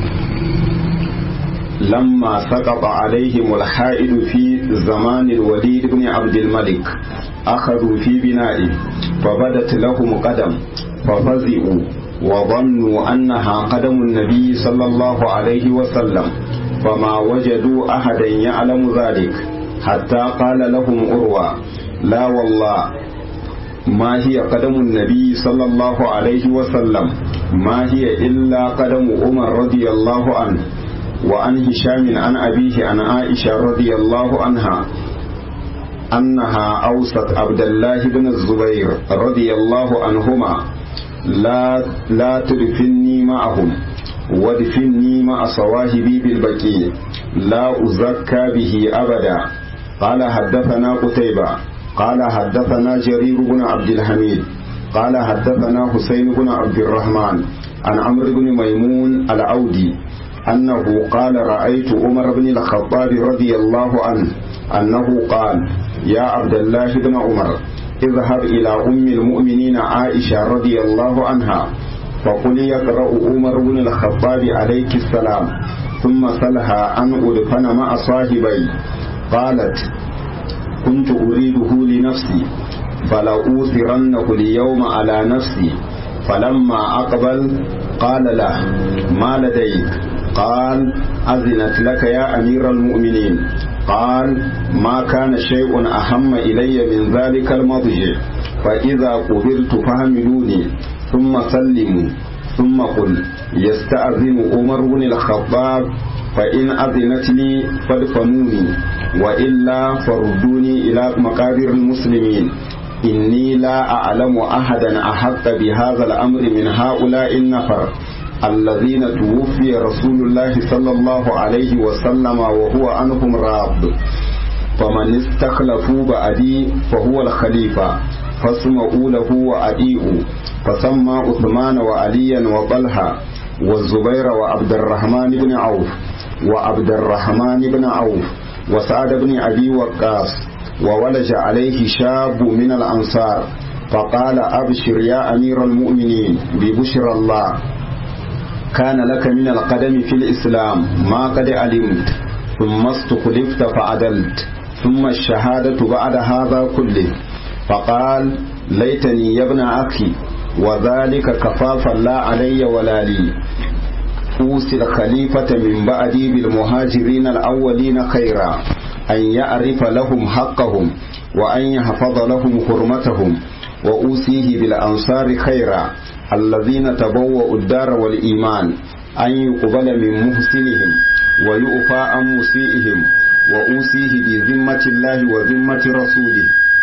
لما سقط عليهم الحائد في زمان الوليد بن عبد الملك أخذوا في بنائه فبدت لهم قدم ففزئوا وظنوا أنها قدم النبي صلى الله عليه وسلم فما وجدوا أحدا يعلم ذلك حتى قال لهم أروى لا والله ما هي قدم النبي صلى الله عليه وسلم ما هي إلا قدم عمر رضي الله عنه وعن هشام عن أبيه عن عائشة رضي الله عنها أنها أوصت عبد الله بن الزبير رضي الله عنهما لا لا تدفني معهم وادفني مع صواهبي بالبكي لا أزكى به أبدا قال حدثنا قتيبة قال حدثنا جرير بن عبد الحميد قال حدثنا حسين بن عبد الرحمن عن عمرو بن ميمون العودي أنه قال رأيت عمر بن الخطاب رضي الله عنه أنه قال يا عبد الله بن عمر اذهب إلى أم المؤمنين عائشة رضي الله عنها فقل يقرأ عمر بن الخطاب عليك السلام ثم سلها أن أدفن مع صاحبي قالت كنت أريده لنفسي فلأوثرنه اليوم على نفسي فلما أقبل قال له ما لديك قال أذنت لك يا أمير المؤمنين قال ما كان شيء أهم إلي من ذلك المضجع فإذا قبلت فهملوني ثم سلموا ثم قل يستأذن عمر بن الخطاب فإن أذنت لي فادفنوني وإلا فردوني إلى مقابر المسلمين إني لا أعلم أحدا أحق بهذا الأمر من هؤلاء النفر الذين توفي رسول الله صلى الله عليه وسلم وهو عنهم راض فمن استخلفوا بعدي فهو الخليفة فاسمعوا له وأديئوا فسمى عثمان وعليا وطلحة والزبير وعبد الرحمن بن عوف وعبد الرحمن بن عوف وسعد بن أبي وقاص وولج عليه شاب من الأنصار فقال أبشر يا أمير المؤمنين ببشر الله كان لك من القدم في الإسلام ما قد علمت ثم استخلفت فعدلت ثم الشهادة بعد هذا كله فقال ليتني يا ابن أخي وذلك كفافا لا علي ولا لي أوصي الخليفة من بعدي بالمهاجرين الأولين خيرا أن يعرف لهم حقهم وأن يحفظ لهم حرمتهم وأوصيه بالأنصار خيرا الذين تبوأوا الدار والإيمان أن يقبل من محسنهم ويؤفى عن مسيئهم وأوصيه بذمة الله وذمة رسوله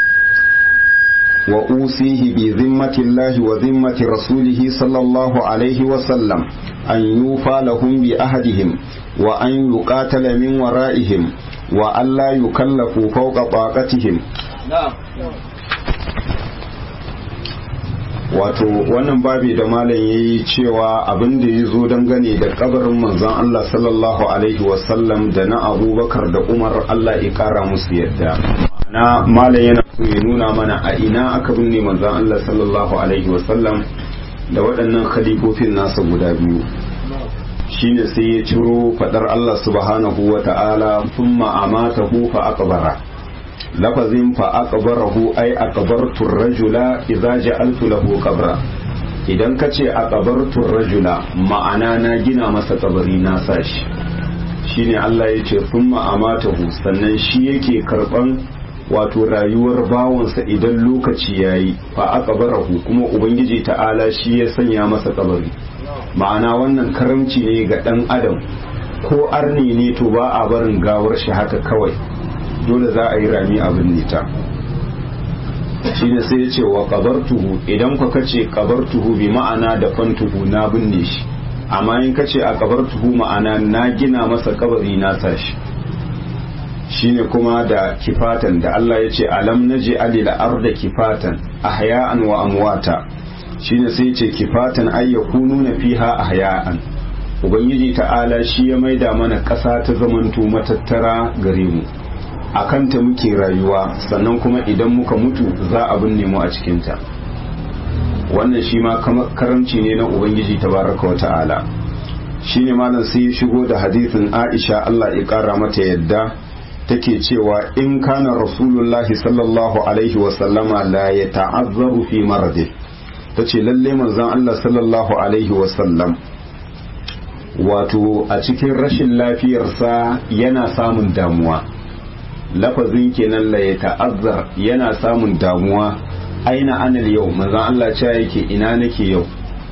وأوصيه بذمة الله وذمة رسوله صلى الله عليه وسلم أن يوفى لهم بأهدهم وأن يقاتل من ورائهم وأن لا يكلفوا فوق طاقتهم wato wannan babi da malam ya yi cewa abin da ya zo dangane da kabarin manzon Allah sallallahu alaihi wasallam da na abubakar da umar Allah ya kara musu yadda na malam yana so ya nuna mana a ina aka binne manzon Allah sallallahu alaihi wasallam da waɗannan khalifofin nasa guda biyu shine sai ya ciro fadar Allah subhanahu wa ta'ala thumma amatahu fa aqbara lafazin fa aqbarahu ay aqbartu rajula idza ja'altu lahu qabra idan ka ce aqbartu rajula ma'ana na gina masa kabari na sashi shine Allah ya ce thumma amatahu sannan shi yake karban wato rayuwar bawansa idan lokaci yayi fa aqbarahu kuma ubangiji ta'ala shi ya sanya masa kabari ma'ana wannan karamci ne ga dan adam ko arni ne to ba a barin gawar shi haka kawai dole za a yi rami a binne ta shi ne sai ya ce wa kabartuhu idan ka kace kabartuhu bi ma'ana da fantuhu na binne shi amma in kace a kabartuhu ma'ana na gina masa kabari na sashi shine kuma da kifatan da Allah ya ce alam naji alil arda kifatan ahya'an wa amwata shine sai ya ce kifatan ay yakununa fiha ahya'an ubangiji ta'ala shi ya maida mana ƙasa ta zamanto matattara gare mu a kanta muke rayuwa sannan kuma idan muka mutu za a binne mu a cikinta wannan shi ma karamci ne na ubangiji tabaraka wa ta'ala shi ne malam sai ya shigo da hadithin aisha allah ya kara mata yadda take cewa in kana rasulullahi sallallahu alaihi wasallama la ya ta'azzaru fi marade ta ce lalle manzon allah sallallahu alaihi wasallam wato a cikin rashin lafiyarsa yana samun damuwa lafazin kenan la ya ta'azzar yana samun damuwa aina anal yau manzon Allah cewa yake ina nake yau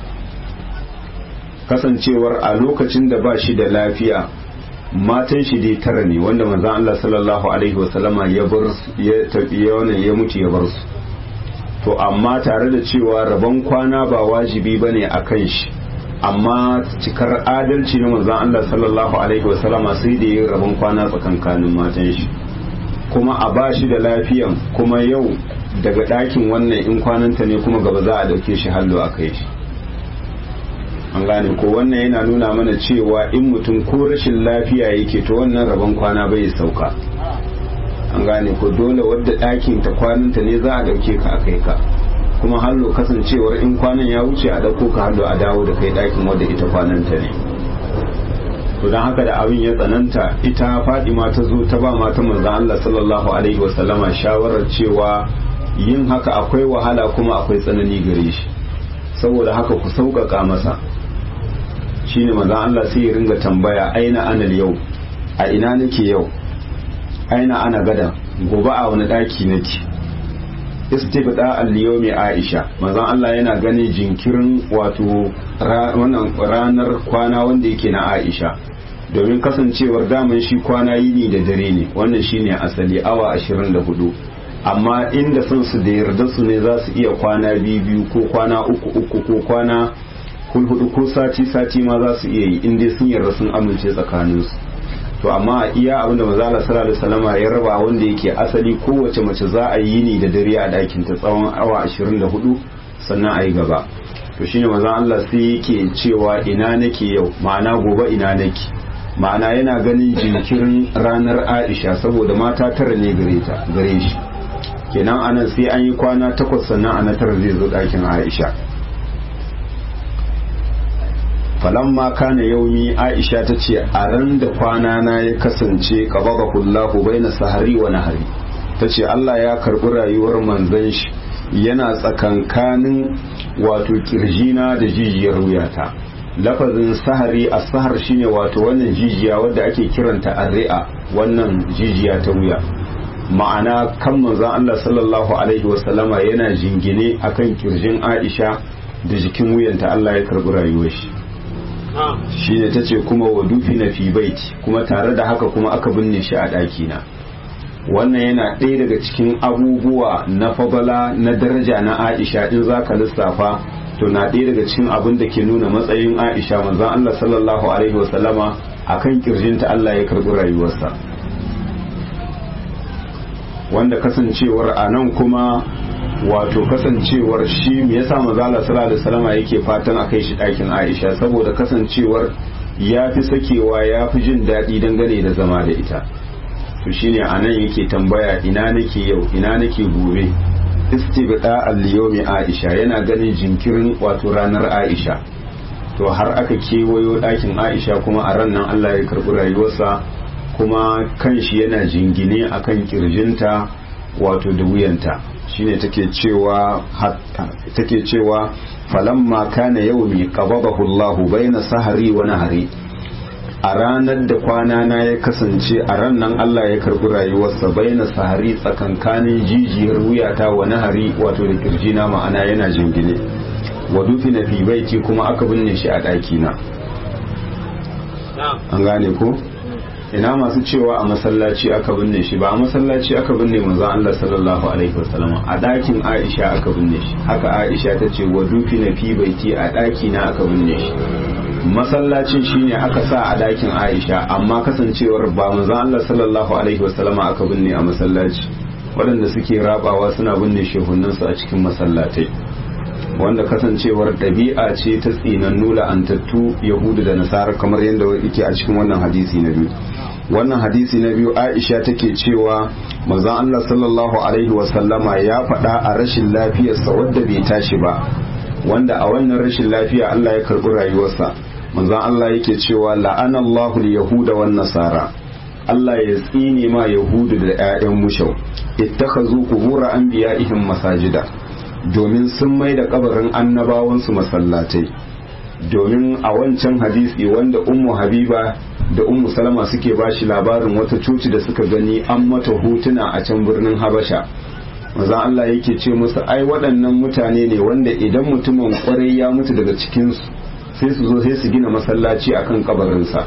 kasancewar a lokacin da ba shi da lafiya matan shi dai tara ne wanda manzon Allah sallallahu alaihi wasallama ya bar ya tafi wannan ya mutu ya bar su to amma tare da cewa rabon kwana ba wajibi bane akan shi amma cikar adalci na manzon Allah sallallahu alaihi wasallama sai da ya rabon kwana tsakankanin matan shi kuma a ba shi da lafiyan kuma yau daga ɗakin wannan in kwananta ne kuma gaba za a ɗauke shi hallo a kai shi an gane ko wannan yana nuna mana cewa in mutum ko rashin lafiya yake to wannan rabon kwana bai sauka an gane ko dole wadda ɗakin ta kwananta ne za a ɗauke ka a kai ka kuma hallo kasancewar in kwanan ya wuce a ɗauko ka hallo a dawo da kai ɗakin wadda ita kwananta ne to don haka da abin ya tsananta ita fadima ta zo ta ba mata manzan Allah sallallahu alaihi wasallama shawarar cewa yin haka akwai wahala kuma akwai tsanani gare shi saboda haka ku sauƙaƙa masa shine manzan Allah sai ya ringa tambaya aina anal yau a ina nake yau aina ana gada gobe a wani ɗaki nake istibda al-yawmi Aisha manzon Allah yana ganin jinkirin wato wannan ranar kwana wanda yake na Aisha domin kasancewar daman shi kwana yini da dare ne wannan shine asali awa 24 amma inda son su da yarda su ne za su iya kwana biyu biyu ko kwana uku uku ko kwana hudu ko sati sati ma za su iya yi inda sun yarda sun amince tsakaninsu to amma iya abin da manzo Allah sallallahu alaihi wasallama ya raba wanda yake asali kowace mace za a yi ni da dare a dakin ta tsawon awa 24 sannan a yi gaba to shine manzo Allah sai yake cewa ina nake yau ma'ana gobe ina nake ma'ana yana ganin jinkirin ranar Aisha saboda mata tara ne gare ta gare shi kenan anan sai an yi kwana takwas sannan ana tara zai zo dakin Aisha falamma kana yaumi aisha ta ce a ran da kwana na ya kasance qababa kullahu baina sahari wa nahari ta ce Allah ya karbi rayuwar manzon shi yana tsakankanin wato kirjina da jijiyar wuyata lafazin sahari a sahar shine wato wannan jijiya wadda ake kiranta arri'a wannan jijiya ta wuya ma'ana kan manzon Allah sallallahu alaihi wasallama yana jingine akan kirjin Aisha da jikin wuyanta Allah ya karbi rayuwar shi shine ta ce kuma wa dufi na fi baiti kuma tare da haka kuma aka binne shi a ɗakina wannan yana ɗaya daga cikin abubuwa na fadala na daraja na aisha in za ka lissafa to na ɗaya daga cikin abin da ke nuna matsayin aisha manzon allah sallallahu alaihi wasallama a kan kirjinta allah ya karɓi rayuwarsa wanda kasancewar a nan kuma wato kasancewar shi me yasa manzala sallallahu alaihi wasallam yake fatan a kai shi ɗakin Aisha saboda kasancewar ya fi sakewa ya fi jin daɗi dangane da zama da ita to shine anan yake tambaya ina nake yau ina nake gobe istibda al-yawmi Aisha yana ganin jinkirin wato ranar Aisha to har aka kewayo ɗakin Aisha kuma a ran nan Allah ya karɓi rayuwarsa kuma kanshi yana jingine akan kirjinta wato da wuyanta shine take cewa take cewa falamma kana yawmi qabadahu Allahu baina sahari wa nahari a ranar da kwana na ya kasance a ran nan Allah ya karbi rayuwarsa baina sahari tsakankanin jijiyar wuyata wa nahari wato da kirjina ma'ana yana jingine wa dufina fi baiti kuma aka binne shi a ɗaki na an gane ko ina masu cewa a masallaci aka binne shi ba a masallaci aka binne manzon Allah sallallahu alaihi wasallam a dakin Aisha aka binne shi haka Aisha ta ce wa dufi na fi baiti a daki na aka binne shi masallacin shine aka sa a dakin Aisha amma kasancewar ba manzon Allah sallallahu alaihi wasallam aka binne a masallaci waɗanda suke rabawa suna binne shehunansu a cikin masallatai wanda kasancewar ɗabi'a ce ta tsinannu la'antattu yahudu da nasara kamar yadda yake a cikin wannan hadisi na biyu wannan hadisi na biyu aisha take cewa manzon Allah sallallahu alaihi wasallama ya faɗa a rashin lafiyarsa wadda bai tashi ba wanda a wannan rashin lafiya Allah ya karɓi rayuwarsa manzon Allah yake cewa la'anallahu yahuda wan nasara Allah ya tsine ma yahudu da 'ya'yan mushau ittakhazu qubur anbiya'ihim masajida domin sun mai da kabarin annabawansu masallatai domin a wancan hadisi wanda ummu habiba da ummu salama suke bashi labarin wata coci da suka gani an mata hotuna a can birnin habasha maza Allah yake ce musu ai waɗannan mutane ne wanda idan mutumin kwarai ya mutu daga cikinsu sai su zo sai su gina masallaci akan kabarinsa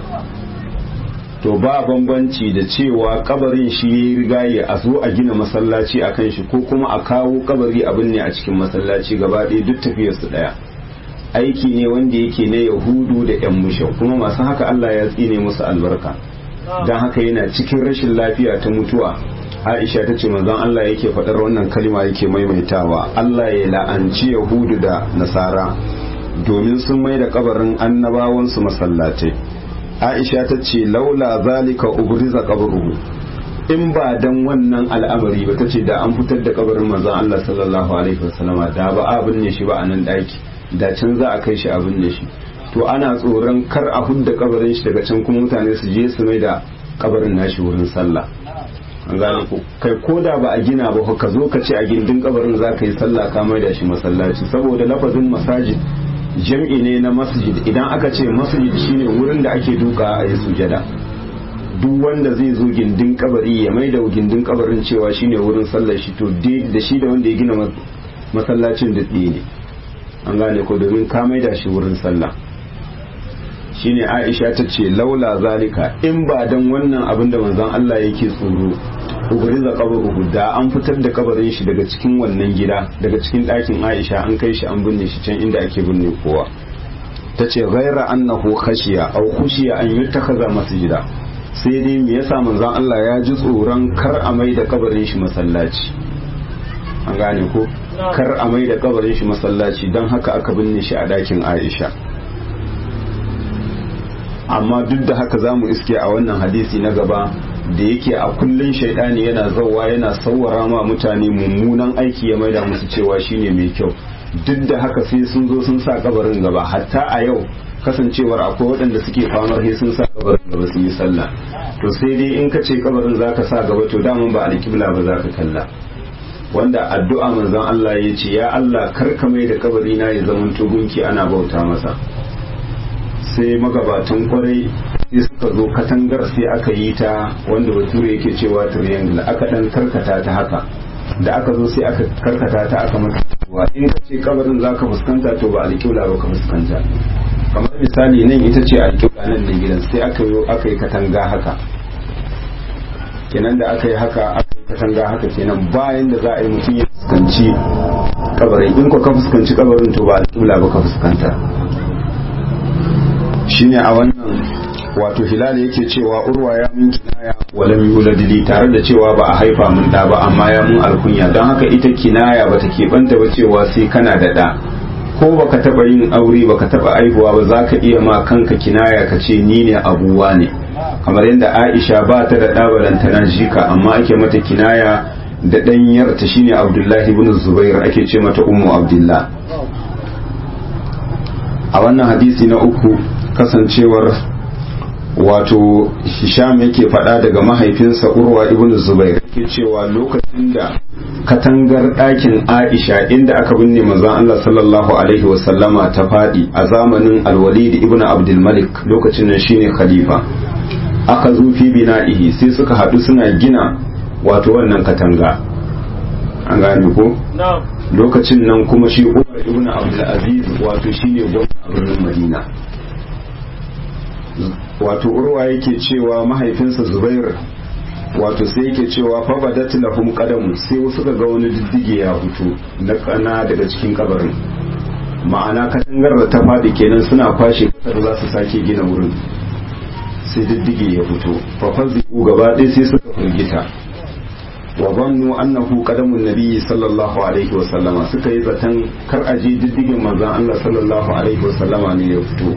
to ba bambanci da cewa kabarin shi ya rigaye a zo a gina masallaci a kan shi ko kuma a kawo kabari abin ne a cikin masallaci gaba ɗaya duk tafiyar su ɗaya aiki ne wanda yake na yahudu da yan mushau kuma masu haka Allah ya tsine musu albarka don haka yana cikin rashin lafiya ta mutuwa Aisha ta ce manzon Allah yake faɗar wannan kalma yake maimaitawa Allah ya la'anci yahudu da nasara domin sun mai da kabarin annabawansu masallatai aisha ta ce laula zalika ubriza qabruhu in ba dan wannan al'amari ba tace da an fitar da kabarin manzon Allah sallallahu alaihi wasallama da ba a binne shi ba a nan daki da can za a kai shi a binne shi to ana tsoron kar a hudda kabarin shi daga can kuma mutane su je su mai da kabarin nashi wurin sallah an gane ko kai ko da ba a gina ba ka zo ka ce a gindin kabarin za ka yi sallah ka mai da shi masallaci saboda lafazin masajid jam'i ne na masjid idan aka ce masjid shine wurin da ake duka a yi sujada duk wanda zai zo gindin kabari ya mai da gindin kabarin cewa shine wurin sallar shi to da shi da wanda ya gina masallacin da ne an gane ko domin ka mai da shi wurin sallah shine Aisha ta ce laula zalika in ba dan wannan abin da manzon Allah yake tsoro ubariza kabaruhu da an fitar da kabarin shi daga cikin wannan gida daga cikin ɗakin Aisha an kai shi an binne shi can inda ake binne kowa ta ce ghaira annahu khashiya aw khushiya an yuttakaza masjida sai dai me yasa manzon Allah ya ji tsoron kar a mai da kabarin shi masallaci an gane ko kar a mai da kabarin shi masallaci don haka aka binne shi a dakin Aisha amma duk da haka za mu iske a wannan hadisi na gaba da yake a kullun shaidani yana zauwa yana sauwara ma mutane mummunan aiki ya maida musu cewa shine mai kyau duk da haka sai sun zo sun sa kabarin gaba hatta a yau kasancewar akwai waɗanda suke famar sai sun sa kabarin gaba sun yi sallah to sai dai in ka ce kabarin zaka sa gaba to daman ba alkibla ba zaka kalla wanda addu'a manzon Allah ya ce ya Allah kar ka mai da kabari na ya zama gunki ana bauta masa sai magabatan kwarai sai suka zo katangar sai aka yi ta wanda bature yake cewa triangle aka dan karkata ta haka da aka zo sai aka karkata ta aka mata wa in ka ce kabarin zaka fuskanta to ba alƙibla ba ka fuskanta kamar misali nan ita ce alƙibla nan ne gidan sai aka yi aka yi katanga haka kenan da aka yi haka aka yi katanga haka kenan bayan da za a yi mutum ya fuskanci kabarin in ko ka fuskanci kabarin to ba alƙibla ba ka fuskanta shine a wannan wato hilal yake cewa urwa ya mun kinaya walam yulad li tare da cewa ba a haifa mun da ba amma ya mun alkunya don haka ita kinaya ba ta keɓanta ba cewa sai kana da da ko baka taba yin aure baka taba aihuwa ba za ka iya ma kanka kinaya ka ce ni ne abuwa ne kamar yadda aisha ba ta da ɗabalantana jika amma ake mata kinaya da ɗanyarta shine abdullahi ibn zubair ake ce mata ummu abdullah a wannan hadisi na uku kasancewar wato hisham yake faɗa daga mahaifinsa urwa ibn zubair yake cewa lokacin da katangar ɗakin aisha inda aka binne manzon Allah sallallahu alaihi wasallama ta faɗi a zamanin alwalid ibn abdul malik lokacin nan shine khalifa aka zo fi bina'ihi sai suka haɗu suna gina wato wannan katanga an gane ko lokacin nan kuma shi umar ibn abdul aziz wato shine gwamna a birnin madina wato urwa yake cewa mahaifinsa zubair wato sai yake cewa fa badat lahum qadam sai wasu ga wani diddige ya fito na kana daga cikin kabarin ma'ana katangar da ta fadi kenan suna kwashe kasar za su sake gina wurin sai diddige ya fito fa fazi'u gaba ɗaya sai suka firgita wa zannu annahu qadamun nabiyyi sallallahu alaihi wa sallama suka yi zaton kar aje diddigin manzon Allah sallallahu alaihi wa sallama ne ya fito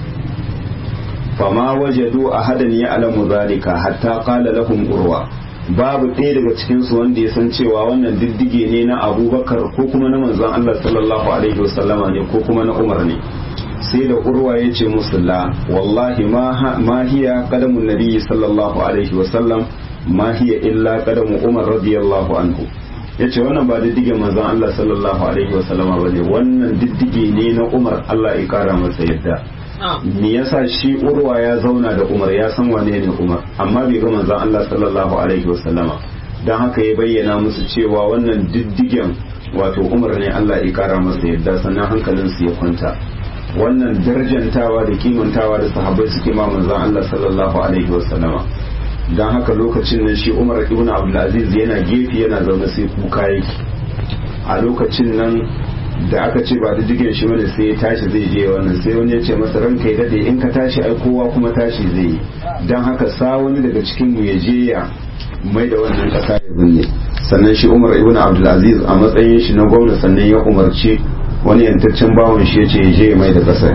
fama wajadu ahadan ya'lamu zalika hatta qala lahum urwa babu ɗaya daga cikin su wanda ya san cewa wannan diddige ne na abubakar ko kuma na manzon Allah sallallahu alaihi wa sallama ne ko kuma na umar ne sai da urwa ya ce musu la wallahi ma hiya qadamun nabiyyi sallallahu alaihi wa sallam ma hiya illa qadamu umar radiyallahu anhu yace wannan ba diddige manzon Allah sallallahu alaihi wa sallama bane wannan diddige ne na umar Allah ya kara masa yadda me yasa shi urwa ya zauna da umar ya san wane ne umar amma bai ga manzon Allah sallallahu alaihi wa sallama dan haka ya bayyana musu cewa wannan diddigen wato umar ne Allah ya kara masa yadda sannan hankalinsu ya kwanta wannan darjantawa da kimantawa da sahabbai suke ma manzon Allah sallallahu alaihi wasallama dan haka lokacin nan shi Umar ibn Abdul Aziz yana gefe yana zaune sai kuka yake a lokacin nan da aka ce ba da digin shi bane sai ya tashi zai je wannan sai wani ya ce masa ranka ya dade in ka tashi ai kowa kuma tashi zai yi dan haka sa wani daga cikin mu ya je ya mai da wannan kasa ya binne sannan shi Umar ibn Abdul Aziz a matsayin shi na gwamna sannan ya umarci wani yantaccen bawon shi ya ce je mai da ƙasa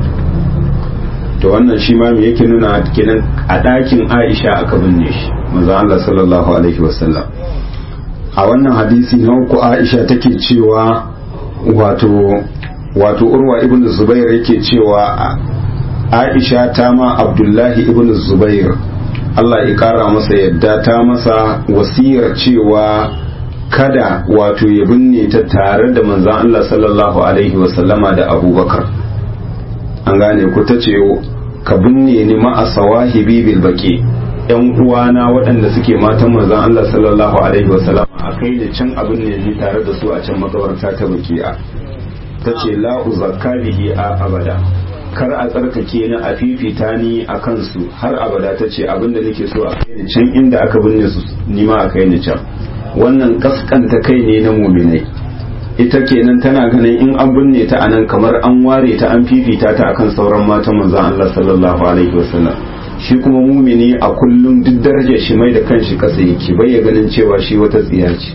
to wannan shi ma me yake nuna kenan a ɗakin aisha aka binne shi manzo Allah sallallahu alaihi wasallam a wannan hadisi na uku aisha take cewa wato wato urwa ibn zubair yake cewa aisha ta ma abdullahi ibn zubair Allah ya kara masa yadda ta masa wasiyar cewa kada wato ya binne ta tare da manzan Allah sallallahu alaihi wasallama da abubakar an gane ku ta ce ka binne ni ma'a sawahibi bil baki yan uwana waɗanda suke matan manzan Allah sallallahu alaihi wasallama a kai da can abin ne ni tare da su a can makabarta ta baki'a ta ce la uzakka bihi a abada kar a tsarkake ni a fifita ni a kansu har abada ta ce abinda nake so a kai ni can inda aka binne su ni ma a kai ni can wannan kaskanta kai ne na muminai ita kenan tana ganin in an binne ta anan kamar an ware ta an fifita ta akan sauran matan manzon Allah sallallahu alaihi wasallam shi kuma mumini a kullum duk darajar shi mai da kanshi kasa yake bai ya ganin cewa shi wata tsiya ce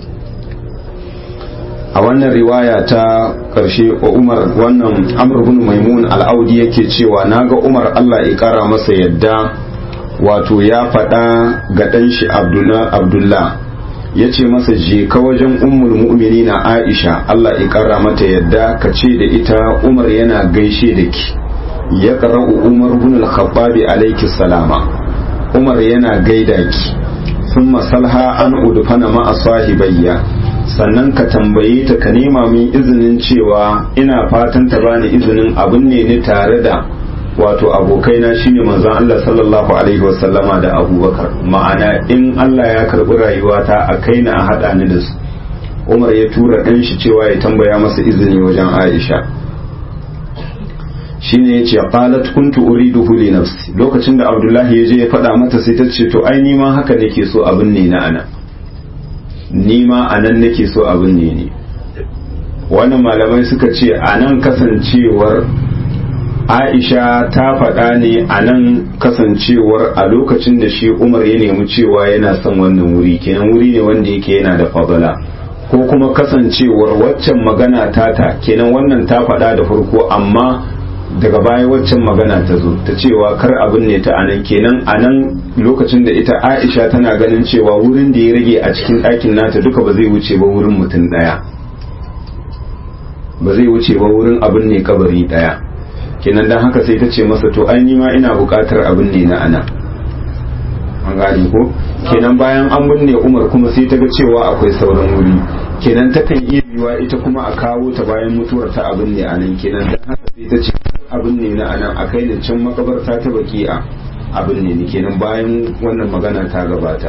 a wannan riwaya ta ƙarshe wa umar wannan amr bin maimun al'audi yake cewa naga umar allah ya ƙara masa yadda wato ya faɗa ga ɗan shi abdullah ya ce masa je ka wajen ummul mu'mini na aisha allah ya ƙara mata yadda ka ce da ita umar yana gaishe da ki ya ƙara'u umar bin al-khattabi alaiki salama umar yana gaida ki sun masalha an udufana ma'a sahibayya sannan ka tambaye ta ka nema min izinin cewa ina fatan ta bani izinin abin ne ni tare da wato abokaina shine manzon Allah sallallahu alaihi wasallama da Abubakar ma'ana in Allah ya karbi rayuwata a kaina a hada ni da su Umar ya tura ɗan shi cewa ya tambaya masa izini wajen Aisha shine yace qalat kuntu uriduhu li nafsi lokacin da Abdullahi ya je ya faɗa mata sai ta ce to ai ni ma haka nake so abin ne na ana ni ma anan nake so abin ne ne wannan malamai suka ce anan kasancewar Aisha ta faɗa ne a nan kasancewar a lokacin da shi Umar ya nemi cewa yana son wannan wuri kenan wuri ne wanda yake yana da fadala ko kuma kasancewar waccan magana tata kenan wannan ta faɗa da farko amma daga baya waccan magana ta zo ta cewa kar abin ne ta anan kenan anan lokacin da ita Aisha tana ganin cewa wurin da ya rage a cikin ɗakin nata duka ba zai wuce ba wurin mutum ɗaya ba zai wuce ba wurin abin ne kabari ɗaya kenan dan haka sai ta ce masa to ai ni ma ina buƙatar abin ne na ana an gane ko kenan bayan an binne Umar kuma sai ta ga cewa akwai sauran wuri kenan takan iya yiwa ita kuma a kawo ta bayan mutuwar ta abin ne anan kenan dan haka sai ta ce abin ne na anan a kai da can makabarta ta baki'a abin ne ni kenan bayan wannan magana ta gabata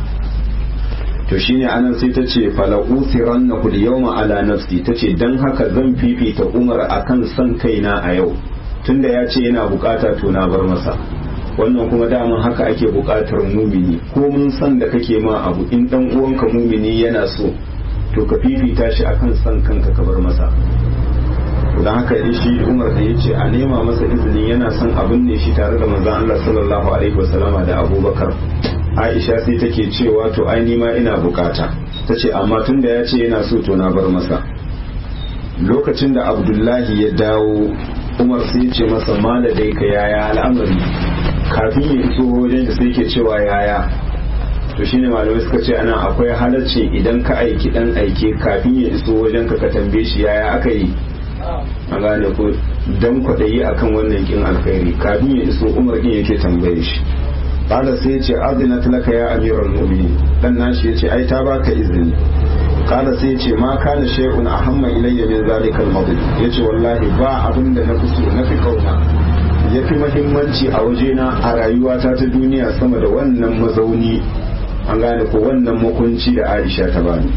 to shine anan sai ta ce fala usiranna kul yawma ala nafsi tace dan haka zan fifita Umar akan san kaina a yau tunda ya ce yana bukata to na bar masa wannan kuma daman haka ake bukatar mumini ko mun san da kake ma abu in dan uwanka mumini yana so to ka fifita shi akan san kanka ka bar masa don haka shi Umar da ya ce a nema masa izinin yana son abin ne shi tare da manzon Allah sallallahu alaihi wasallama da Abubakar Aisha sai take cewa to ai nima ina bukata tace amma tunda ya ce yana so to na bar masa lokacin da Abdullahi ya dawo Umar sai ce masa maladai ka yaya al'amari kafin ya iso wajen da sai ke cewa yaya to shine malamai suka ce anan akwai halacci idan ka aiki dan aike kafin ya iso wajen ka ka tambaye shi yaya aka yi a gane ko dan kwaɗayi akan wannan kin alkhairi kafin ya iso Umar din yake tambaye shi qala sai yace azinat laka ya amiral mu'minin dan nashi yace ai ta baka izini qala sai yace ma kana shay'un ahamma ilayya min zalikal madid yace wallahi ba abin da na kusu na fi kauna yafi muhimmanci a wajena a rayuwata ta duniya sama da wannan mazauni an gane ko wannan makunci da Aisha ta bani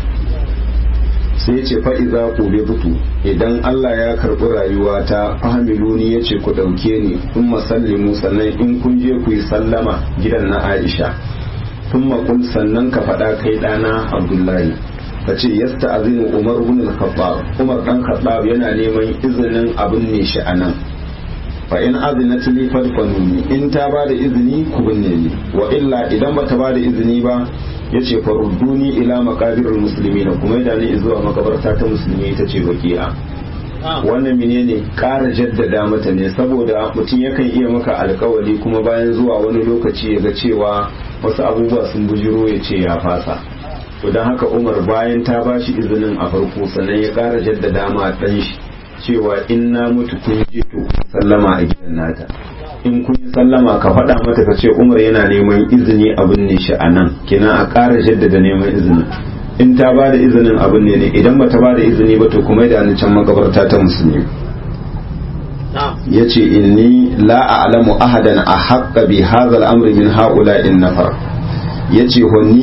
sai ce fa'iza ku butu idan Allah ya karɓi rayuwa ta fahimiluni ya ce ku ɗauke ni in masallimu sannan in kun je ku yi sallama gidan na Aisha tun makul sannan ka faɗa kai ɗana Abdullahi ka ce yasta azinu Umar bin al-Khattab Umar dan Khattab yana neman izinin abin ne shi anan fa in azinat li fadfanuni in ta ba da izini ku binne ni wa illa idan bata ba da izini ba yace farudduni ila maqabirul muslimina kuma yadda ni zuwa makabarta ta musulmi ita ce baki'a wannan menene ƙara jaddada mata ne saboda mutum yakan iya maka alkawari kuma bayan zuwa wani lokaci ya ga cewa wasu abubuwa sun bujiro ya ce ya fasa to don haka umar bayan ta ba shi izinin a farko sannan ya ƙara jaddada ma ɗan shi cewa in na mutu kun je to sallama a gidan nata in kun yi sallama ka faɗa mata ka ce umar yana neman izini abin ne shi a nan kina a ƙara jaddada neman izini in ta ba da izinin abin ne ne idan ba ta ba da izini ba to kuma da ni can makabarta ta musulmi ya ce inni la a'lamu ahadan a haƙƙa bi hadha al-amri min haula in nafar ya ce ni